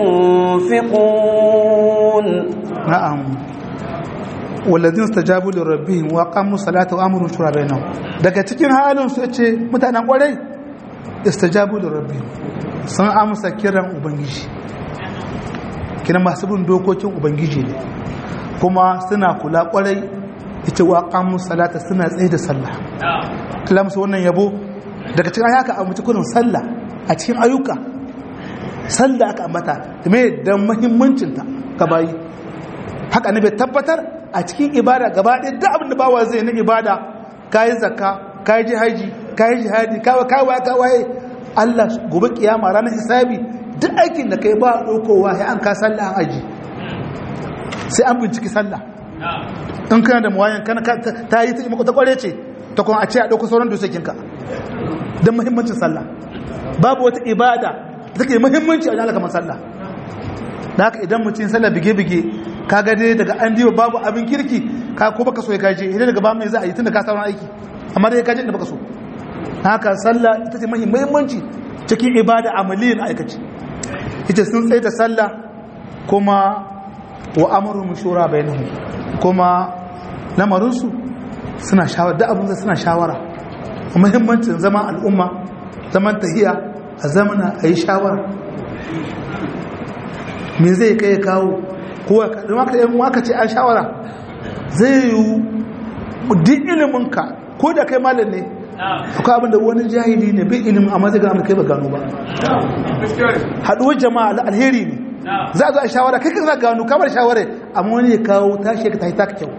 ينفقون نعم والذين استجابوا لربهم وأقاموا الصلاة وأمرهم شورى بينهم daga cikin halin su yace mutanen kwarai istajabu da rabbihim sun amsa kiran ubangiji kina masu bin dokokin ubangiji ne kuma suna kula kwarai ita wa qamu salata suna tsaye da sallah Allah musu wannan yabo daga cikin haka a mutu kurin sallah a cikin ayyuka sallah aka ambata me da muhimmancin ta ga bayi haka ne bai tabbatar a cikin ibada gaba ɗaya duk abin da bawa zai na ibada kayi zakka kayi jihaji kayi jihadi kawai kawai kawai Allah gobe kiyama ranar hisabi duk aikin da kai ba ɗaukowa ya an ka sallah an aji sai an binciki sallah in kana da muwayan kana ta yi ta imako ta kware ce ta kuma a ce a ɗauko sauran dosokinka don muhimmancin sallah babu wata ibada da take muhimmanci a wajen kamar sallah da haka idan mutum sallah bige-bige ka ga dai daga an diba babu abin kirki ka ko baka so ya kaje idan daga ba mai za a yi tun da ka sauran aiki amma dai kaje da baka so haka sallah ita ce muhimmanci cikin ibada amaliyin aikaci ita sun tsaye da sallah kuma wa amuru shura bainahum kuma lamarinsu suna shawara da abin suna shawara muhimmancin zaman al'umma zaman tahiya a zamana a yi shawara me zai kai kawo kowa ka yan waka ce an shawara zai yi duk iliminka ko da kai malam ne akwai abin da wani jahili ne bai ilimin amma zai gano kai ba gano ba haɗuwar jama'a alheri ne za a zo a shawara kai kan za gano kamar shawara amma wani ya kawo tashi ka tafi taka kyau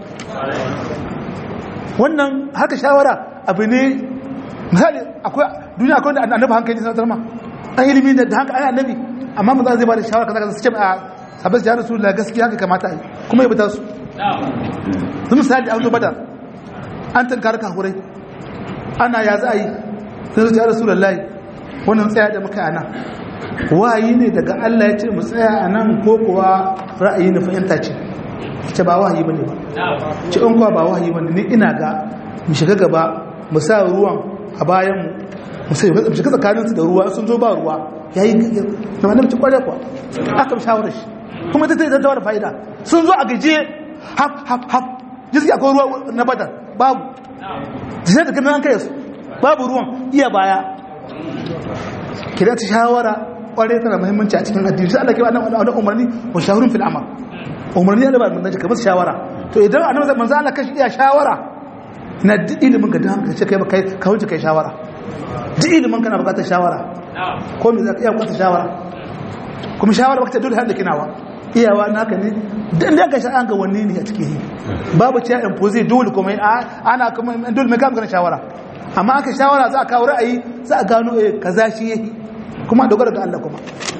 wannan haka shawara abu ne misali akwai duniya akwai da annabi hankali sanatar ma an ilimi da hankali an annabi amma mu za zai ba da shawara kaza su ce a sabis ya rasu da gaskiya haka kamata a yi kuma ya bata su su misali an zo badar an tankar kahurai ana ya za a yi sun zuciya rasu da layi wannan tsaya da muka ana wahayi ne daga Allah ya ce mu tsaya a nan ko kuwa ra'ayi na fahimta ce ce ba wahayi bane ba ce in kuwa ba wahayi bane ni ina ga mu shiga gaba mu sa ruwan a bayan mu mu sai mu shiga tsakanin su da ruwa sun zo ba ruwa yayi na wannan ci kware kuwa aka shawara shi kuma ta ta da fa'ida sun zo a gaje haf haf haf jiski akwai ruwa na badar babu sai da ganin an kai su babu ruwan iya baya kidan ta shawara kware tana muhimmanci a cikin addini sai Allah ke wannan wannan umarni wa shawurun fil amal umarni da ba mun ka musu shawara to idan annabi manzo Allah kashi iya shawara na duk ilimin ka dan ka ce kai ba kai ka wuce kai shawara duk ilimin kana bukatar shawara ko me zaka iya bukatar shawara kuma shawara baka dole har da kinawa iyawa naka ne dan da ka sha an ga wanne ne a cikin babu ciya impose dole kuma ana kuma dole mai ga shawara amma aka shawara za a kawo ra'ayi za a gano eh kaza shi yake kuma dogara ga Allah kuma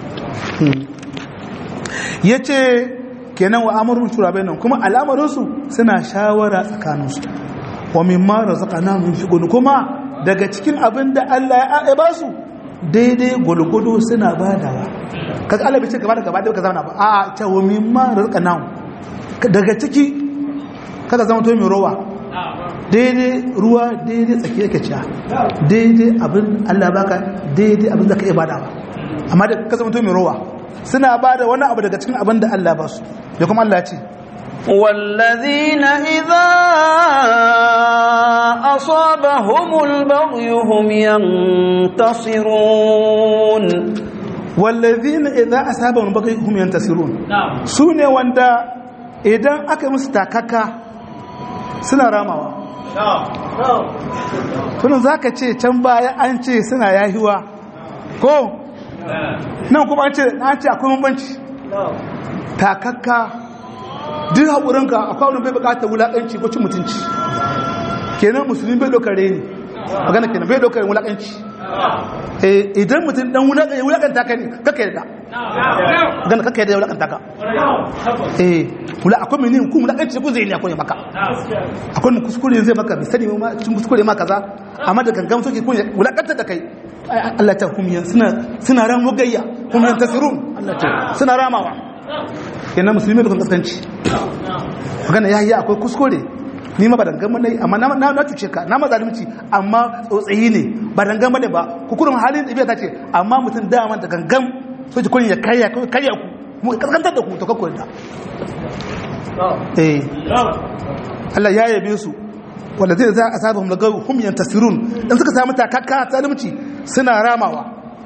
yace kenan wa amrun shura bainan kuma al'amarin su suna shawara tsakanin su wa mimma razaqnahum yunfiqun kuma daga cikin abin da Allah ya ba su daidai gulgudu suna badawa kaga Allah bai ce gaba da gaba da ka zauna ba a ta wa mimma razaqnahum daga ciki kada zama to mai rowa daidai ruwa daidai tsaki yake ciya daidai abin Allah baka daidai abin da ka iya badawa amma da ka zama to mai rowa suna bada wani abu daga cikin abin da Allah ba su ya kuma Allah ce والذين إذا أصابهم البغي هم ينتصرون wallazina idza asabahum baghy hum yantasirun su ne wanda idan aka yi musu takaka suna ramawa tunan zaka ce can baya an ce suna yahiwa ko nan kuma an ce an ce akwai bambanci takakka duk haƙurinka akwai wani bai buƙatar wulaƙanci ko cin mutunci kenan musulmi bai ɗaukar reni magana kenan bai ɗaukar wulaƙanci idan mutum dan wulaƙanta ka ne kaka yadda magana kaka yadda wulaƙanta ka eh wula akwai mini ku wulaƙanci ku zai ne akwai maka akwai mu kuskure zai maka bai sani ma cikin kuskure ma kaza amma da gangan soke kun wulaƙantar da kai Allah ta humiyan suna suna ran mugayya humiyan tasirun Allah ta suna ramawa kenan musulmi da kan kaskanci magana ya yi akwai kuskure ni ma ba dangama ne amma na na cuce ka na mazalimci amma tsotsayi ne ba dangama ne ba kukurin halin ɗabi'a ta ce amma mutum dama da gangan so ji kun ya karya karya ku mu kaskantar da ku to kakko da eh Allah ya yabe su wanda zai za a saba hum lagaw hum yantasirun dan suka samu takakka zalimci suna ramawa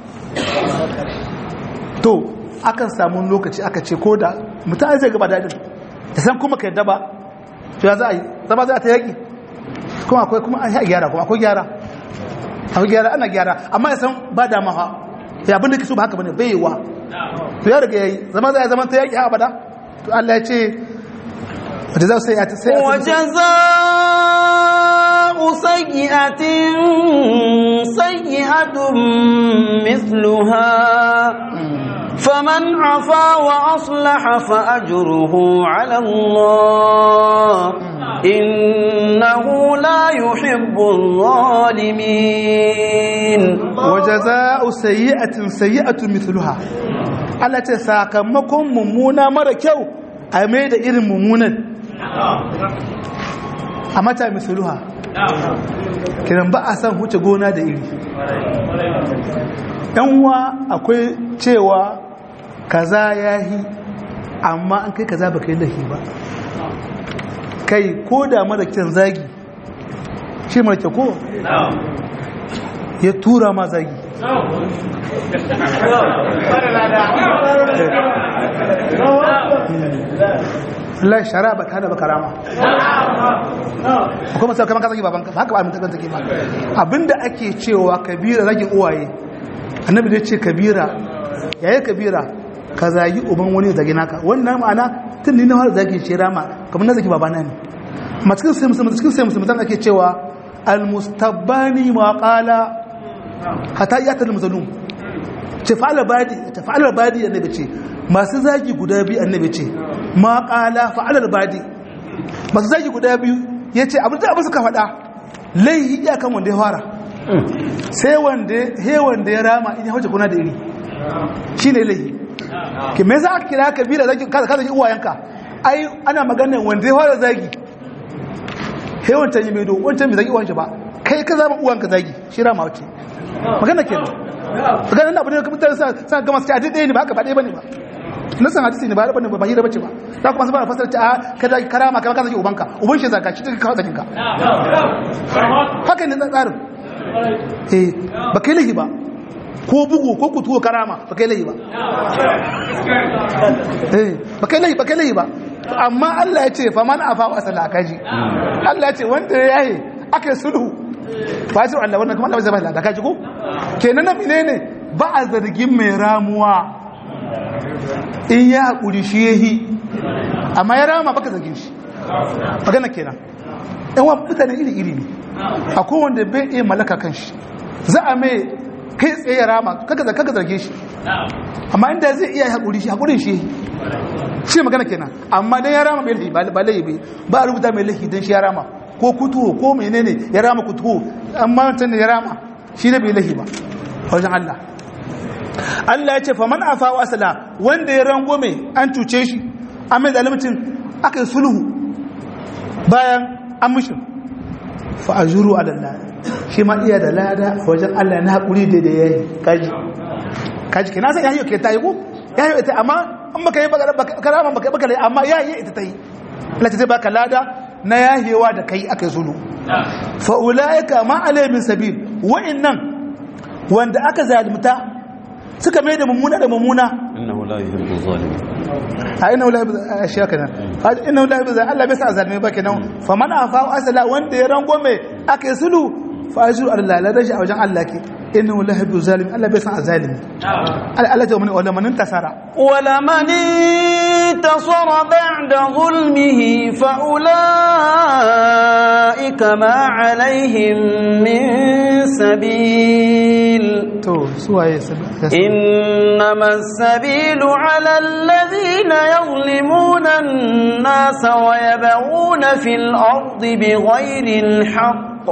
to akan samu lokaci aka ce ko da mutum zai gaba dadin da san kuma ka yadda ba to ya za a yi zama za a ta yaƙi kuma akwai kuma an yi gyara kuma akwai gyara akwai gyara ana gyara amma ya san ba dama ha ya abin da ke so ba haka bane bai yiwa to ya riga yayi zama za a zama ta yaƙi abada to Allah ya ce wata za su sai a ta sai وجزاء سيئة سيئة مثلها فمن عفا وأصلح فأجره على الله إنه لا يحب الظالمين وجزاء سيئة سيئة مثلها Allah ce sakamakon mummuna mara kyau a mai da irin mummunan a mata misaluha kiran ba a san huce gona da iri uwa akwai cewa kaza ya yi amma an kai kaza ba kai lahi ba kai ko da mara kyan zagi shi mara kyau ko ya tura ma zagi Allah shara ba ta da baka rama kuma sai kaman ka zagi babanka haka ba mutan take ba abinda ake cewa kabira zagin uwaye annabi da ce kabira yayi kabira ka zagi uban wani zagi naka wannan ma'ana tun ni na fara zagin shi rama kamar na zagi babana ne amma cikin sai musulmi cikin sai musulmi ake cewa al-mustabbani ma qala hatta yatal mazlum ce fa'ala badi ta fa'ala badi annabi ce masu zagi guda biyu annabi ce ma qala fa'ala badi masu zagi guda biyu yace abin da abu suka faɗa laihi iyakan wanda ya fara sai wanda he wanda ya rama in ya hauce kuna da iri shine laihi ke me za ka kira kabira zagi ka zagi uwayenka ai ana magana wanda ya fara zagi he wancan yi mai do wancan bai zagi uwanshi ba kai ka zama uwanka zagi shi rama wace magana kenan magana na abu ne mutane sa gama su ce a daidai ne ba haka ba ɗaya bane ba na san hadisi ne ba bane ba hira bace ba za kuma su fara fasara ce a kada karama kai ka zaki ubanka uban shi zaka shi take kawo zakin ka haka ne tsarin eh ba kai lahi ba ko bugu ko kutuwa karama ba kai lahi ba eh ba kai lahi ba kai lahi ba amma Allah ya ce fa man afa wa salakaji Allah ya ce wanda ya yi aka yi sulhu fasir Allah wannan kuma Allah zai bai da kaji ko kenan nan menene ba a zargin mai ramuwa in ya hakuri shi yahi amma ya rama baka zargin shi magana kenan yan wani mutane iri iri ne akwai wanda bai iya malaka kan shi za a mai kai tsaye ya rama kaka kaka zarge shi amma inda zai iya hakuri shi hakurin shi shi magana kenan amma dan ya rama bai lahi ba lahi ba a rubuta mai lahi dan shi ya rama ko kutuwo ko menene ya rama kutuwo amma wancan da ya rama shi ne bai lahi ba wajen Allah Allah ya ce faman afa wa asala wanda ya rango mai an cuce shi an mai zalimcin aka yi sulhu bayan an mushin fa ajuru ala Allah shi ma iya da lada a wajen Allah na haƙuri da da yayi kaji kaji kina san yayi ke tayi ko yayi ita amma an baka yi karama baka baka amma yayi ita tayi Allah ta baka lada na yahewa da kai aka zulu fa'ula'ika ma alaimin sabil wa'innan wanda aka zalimta suka mai da mummuna da mummuna innahu la yuhibbu zalimin a ina wula a shi haka nan ina wula bi zai Allah bai sa zalimi ba kenan fa man afa wa asala wanda ya rango mai aka yi sulu fa ajru Allah la rashi a wajen Allah ke inna wula bi zalimi Allah bai sa zalimi Allah ta wala man tasara ولمن انتصر بعد ظلمه فأولئك ما عليهم من سبيل to suwaye su إنما السبيل على الذين يظلمون الناس ويبغون في الأرض بغير الحق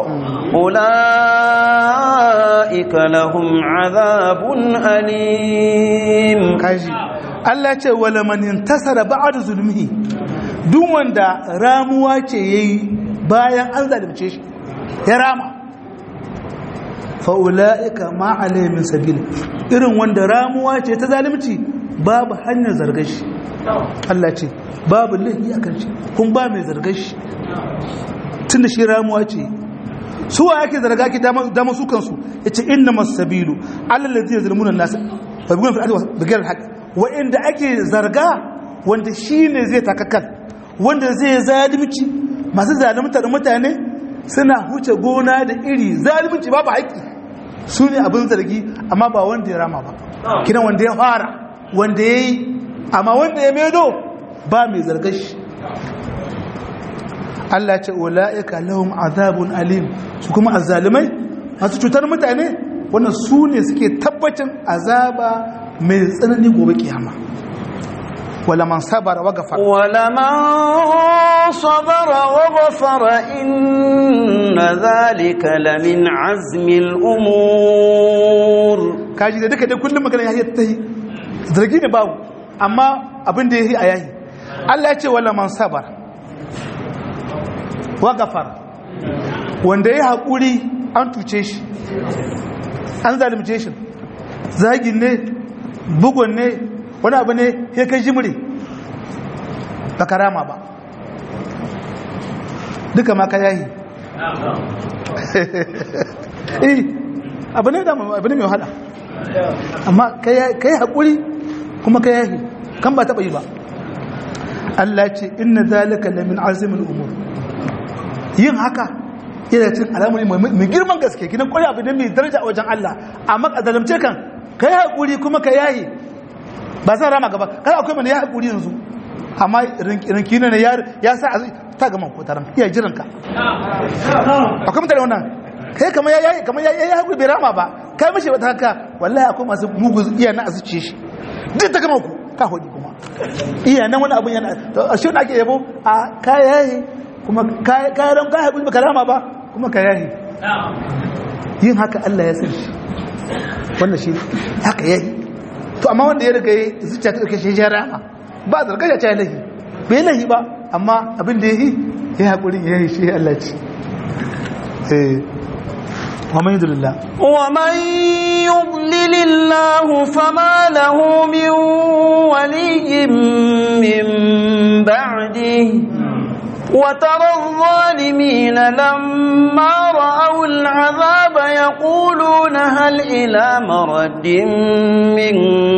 أولئك لهم عذاب أليم kaji Allah ce wala man intasara ba'da zulmihi duk wanda ramuwa ce yayi bayan an zalunce shi ya rama fa ulaika ma alayhi min sabil irin wanda ramuwa ce ta zalunci babu hanyar zargar shi Allah ce babu laifi akan shi kun ba mai zargar shi tunda shi ramuwa ce su wa yake zarga ki dama su kansu yace innamas sabilu alal ladina yazlimuna an-nas fa bigun fil ardi bighayr al-haqq wa inda ake zarga wanda shine zai takakkal wanda zai zalunci masu zaluntar mutane suna huce gona da iri zalunci babu haƙi su ne abin zargi amma ba wanda ya rama ba kina wanda ya fara wanda ya yi amma wanda ya medo ba mai zargar shi Allah ce ula'ika lahum azabun alim su kuma azzalimai masu cutar mutane wannan su ne suke tabbacin azaba mai tsanani gobe kiyama wala man sabara wa gafara ولمن صبر وغفر إن ذلك لمن عزم الأمور kaji da duka dai kullum magana yayi ta yi zargi ne babu amma abin da yayi a yayi Allah ya ce wala man sabar wa gafar wanda yayi hakuri an tuce shi an zalunce shi zagin ne bugun ne wani abu ne ya kai jimri ba karama ba duka ma ka yayi eh abu ne da abu ne mai wahala amma ka yi haƙuri kuma ka yahi kan ba taɓa yi ba Allah ce inna zalika la min azimin umur yin haka yana cin al'amari mai girman gaske kinan ƙwari abu ne mai daraja a wajen Allah amma a zalimce kan ka yi haƙuri kuma ka yahi ba zan rama gaba kada akwai mana ya haƙuri yanzu amma rinki ne ya sa ta gama ko taron iya jiranka akwai mutane wannan kai kamar ya yi kamar ya yi haƙuri bai rama ba kai mashi wata haka wallahi akwai masu mugu iya na azuce shi duk ta gama ku ka hodi kuma iya nan wani abun yana a shi ake yabo a kayayi kuma kayan ka haƙuri baka rama ba kuma ka yayi yin haka Allah ya san shi wannan shi haka yayi to amma wanda ya riga ya zuciya ta ɗauke shi ya rama ba a zarga ya ce lahi bai lahi ba amma abin da ya yi ya haƙuri ya yi shi Allah ce ومن يضلل الله ومن يضلل الله فما له من ولي من بعده وترى الظالمين لما رأوا العذاب يقولون هل إلى مرد من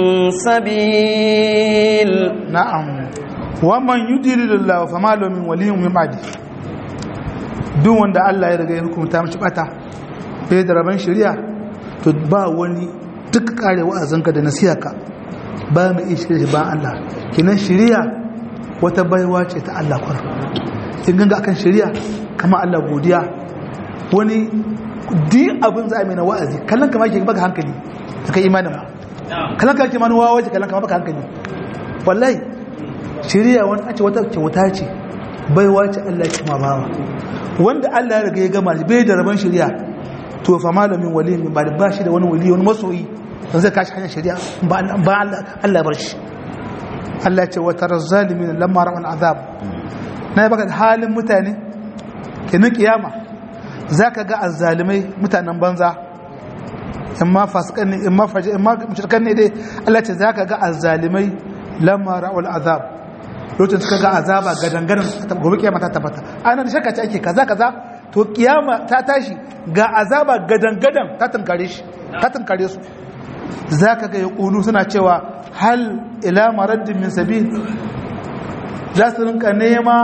سبيل نعم ومن يضلل الله فما له من ولي من بعده duk wanda Allah ya riga ya hukunta mashi bata bai da rabon shari'a to ba wani duk kare wa'azinka da nasiyarka ba mu iya shirya ba Allah kinan shari'a wata baiwa ce ta Allah kwar in ganga akan shari'a kama Allah godiya wani di abin za a mai na wa'azi kallon kama ke baka hankali da kai imanin ba kallon kama ke manu wawa ce kallon kama baka hankali wallahi shari'a wani a ce wata kyauta ce baiwa ce Allah ke ma bawa wanda Allah ya riga ya gama bai da rabon shari'a to fa malamin wali min ba ba shi da wani wali wani masoyi dan zai kashi hanyar shari'a ba ba Allah bar shi Allah ce wa taraz zalimin lamma ra'al azab na baka halin mutane kenan kiyama zaka ga azzalimai mutanen banza amma fasikan ne amma faji amma mushrikan ne dai Allah ce zaka ga azzalimai lamma ra'al azab lokacin suka ga azaba gadangadan gobe kiyama ta tabbata ana da shakka ce ake kaza kaza to kiyama ta tashi ga azaba gadangadan ta tunkare shi ta tunkare su zaka ga yaqulu suna cewa hal ila maraddin min sabil za su rinka nema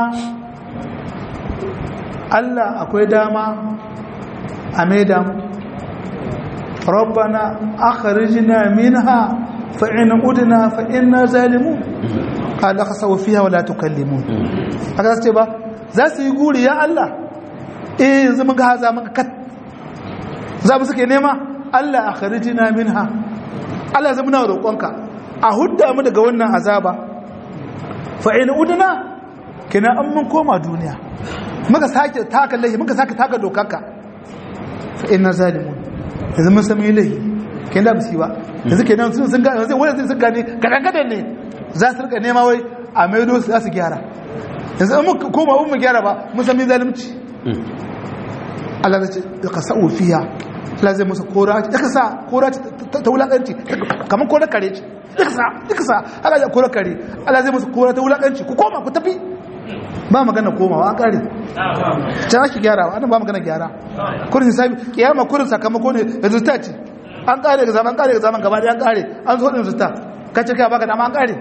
Allah akwai dama a maida mu rabbana akhrijna minha fa in udna fa inna zalimun qala khasaw fiha wa la tukallimun haka ce ba za su yi guri ya Allah eh yanzu mun ga haza mun kat za mu suke nema Allah akhrijna minha Allah zama na roƙonka a hudda mu daga wannan azaba fa in udna kina an mun koma duniya muka sake taka lahi muka sake taka dokarka fa inna zalimun yanzu mun sami lahi kin da bisi ba yanzu kenan sun sun ga yanzu wani sun gane gadan gadan ne za su rika nema wai a maido su za su gyara yanzu an muka koma mun mu gyara ba mun sami zalunci Allah ya ce ka sa'u fiya Allah zai musu kora da ka sa kora ta wulakanci kamar kora kare ce da ka sa da ka sa Allah ya kora kare Allah zai musu kora ta wulakanci ku koma ku tafi ba magana komawa an kare can ake gyara ba ba magana gyara kurin hisabi kiyama kurin sakamako ne resultat ce an kare ga zaman kare ga zaman gaba an kare an zo din resultat kace kai baka dama an kare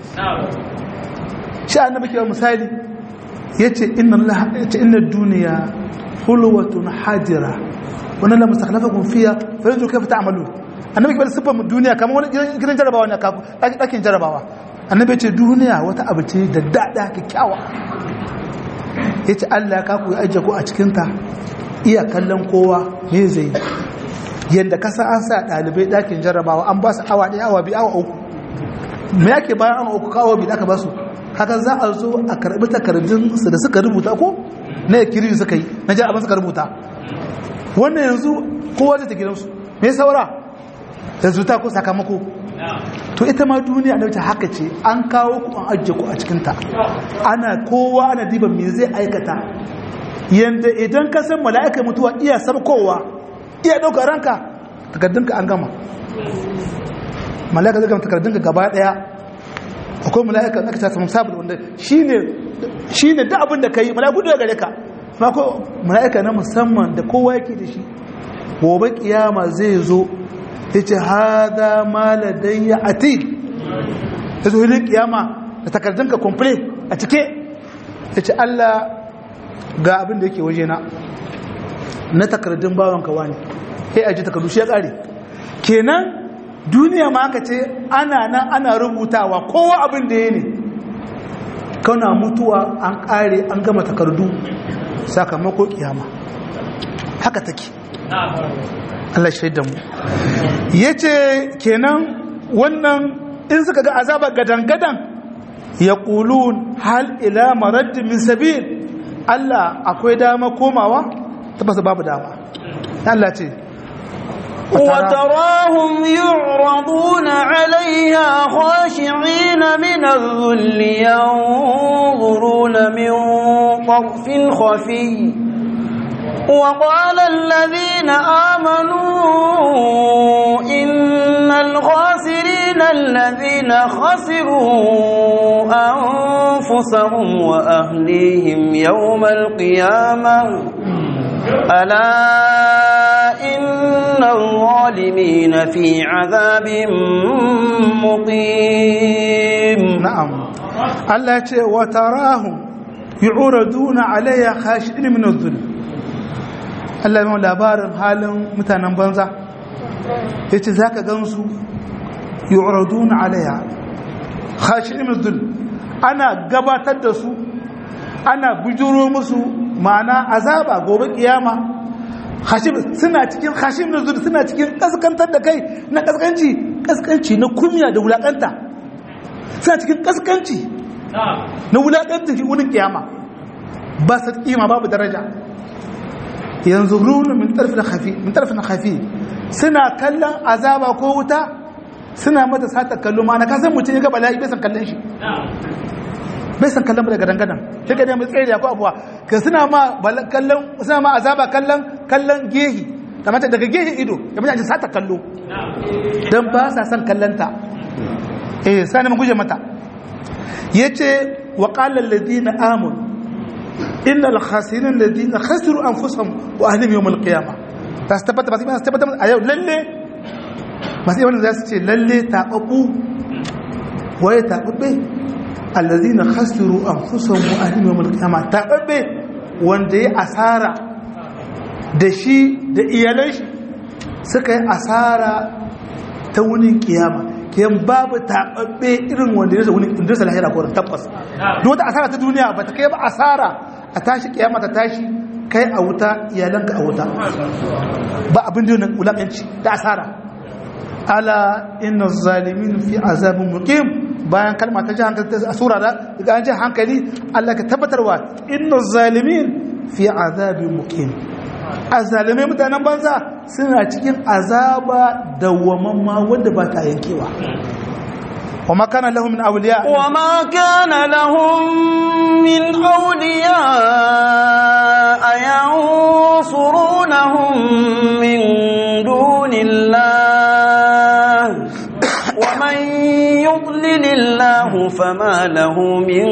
shi annabi ke misali yace inna Allah yace inna dunya hulwatun hadira wannan la mustakhlafakum fiha fa yanzu kayfa ta'malun annabi ke sifar duniya kamar wani gidan jarabawa ne kaku dakin jarabawa annabi ce duniya wata abu ce da dada kyakkyawa ya ce allah ka ku ajiye ku a cikinta iya kallon kowa me zai yadda kasa an sa ɗalibai ɗakin jarabawa an ba su awa ɗaya awa biyu awa uku me yake bayan awa uku kawo biyu aka ba su haka za a zo a karɓi takardun su da suka rubuta ko na ya kiri suka yi na ji abin suka rubuta wannan yanzu kowa zai ta gidansu me saura yanzu ta ko sakamako to ita ma duniya da wata haka ce an kawo ku an ajiye ku a cikinta ana kowa ana diba me zai aikata yanda idan ka san mala'ika mutuwa iya sabkowa iya ɗaukar ranka takardunka an gama mala'ika zai gama takardunka gaba ɗaya akwai mala'ika aka ta samu sabon wanda shine shine da abin da ka yi mala'iku da gare ka ma ko mala'ika na musamman da kowa yake da shi gobe kiyama zai zo ya ce haza maladai ya ati ya zo hilin kiyama da takardunka komple a cike ya ce Allah ga abin da yake waje na na takardun bawanka wani ya aji takardu shi ya kare kenan duniya ma aka ce ana nan ana rubutawa kowa abin da ya ne kauna mutuwa an kare an gama takardu sakamako kiyama haka take Allah shaida mu ya ce kenan wannan in suka ga azaba gadan-gadan ya ƙulun hal ila maraddin min sabil Allah akwai dama komawa tabbasa babu dama Allah ce وتراهم يعرضون عليها خاشعين من الذل ينظرون من طرف خفي وقال الذين آمنوا إن الخاسرين الذين خسروا أنفسهم وأهليهم يوم القيامة ألا إن الظالمين في عذاب مقيم نعم الله وتراهم يعرضون عليها خاشعين من الذل Allah yi labarin halin mutanen banza ya ce za ka gansu yi na alaya hashi imizul ana gabatar da su ana bujuro musu ma'ana azaba gobe kiyama suna cikin hashi imizul suna cikin kaskantar da kai na kaskanci kaskanci na kumya da wulakanta suna cikin kaskanci na wulakanta shi wurin kiyama ba su kima babu daraja yanzu runu min tarfin khafi min tarfin khafi suna kallon azaba ko wuta suna mata sata kallo ma na ka san mutum ya ga bala'i bai san kallon shi bai san kallon daga dangadan sai ka nemi tsere ko abuwa ka suna ma kallon suna ma azaba kallon kallon gehi kamar daga gehi ido ya mutane sata kallo dan ba sa san kallon ta eh sai mun guje mata yace wa qala alladhina amanu إن الخاسرين الذين خسروا أنفسهم وأهلهم يوم القيامة تستبت بس تستبت أيوة للي masu yawan za su ce lalle taɓaɓɓu waye taɓaɓɓe allazi na khasiru an fusan mu'adin wa mulkiyama taɓaɓɓe wanda ya asara da shi da iyalan shi suka yi asara ta wunin kiyama kiyan babu taɓaɓɓe irin wanda ya wuni inda sa lahira ko tabbas duk wata asara ta duniya ba ta kai ba asara a tashi kiyama ta tashi kai a wuta iyalanka a wuta ba abin da nan wulakanci da asara ala inna zalimin fi azabin muqim bayan kalma ta ji hankali a sura da daga an ji hankali Allah ka tabbatarwa inna zalimin fi azabin muqim azalimai mutanen banza suna cikin azaba dawwamamma wanda ba ta yankewa وما كان لهم من أولياء وما كان لهم من أولياء ينصرونهم من دون الله ومن يضلل الله فما له من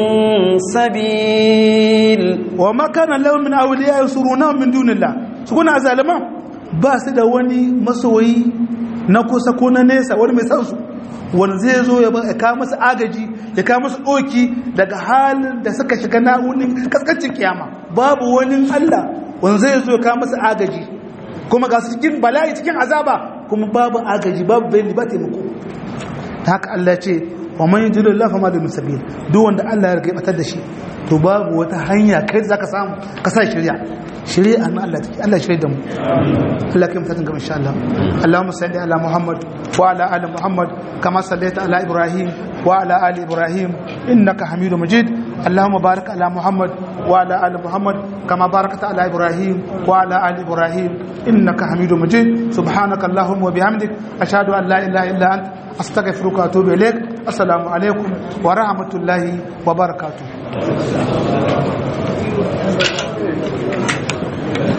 سبيل وما كان لهم من أولياء ينصرونهم من دون الله سكون أزالما باس da wani masoyi na kusa ko na nesa wani mai sansu wani zai zo ya kawo masu agaji ya kawo masu ɗoki daga halin da suka shiga na'unin kaskancin kiyama babu wani Allah wani zai zo ya kawo masu agaji kuma ga su cikin bala'i cikin azaba kuma babu agaji babu bayani ba taimako ta haka Allah ce wa man yudilu Allah fama da musabil duk wanda Allah ya riga batar da shi to babu wata hanya kai zaka samu ka sa shari'a shari'a na Allah take Allah shirye da mu Allah kai mutakin gaba insha Allah Allahumma salli ala Muhammad wa ala ali Muhammad kama sallaita ala Ibrahim wa ala ali Ibrahim innaka Hamidum Majid Allahumma barik ala Muhammad wa ala ali Muhammad kama barakta ala Ibrahim wa ala ali Ibrahim innaka Hamidum Majid subhanaka Allahumma wa bihamdik ashhadu an la ilaha illa anta astaghfiruka wa atubu ilaik assalamu alaikum wa rahmatullahi wa barakatuh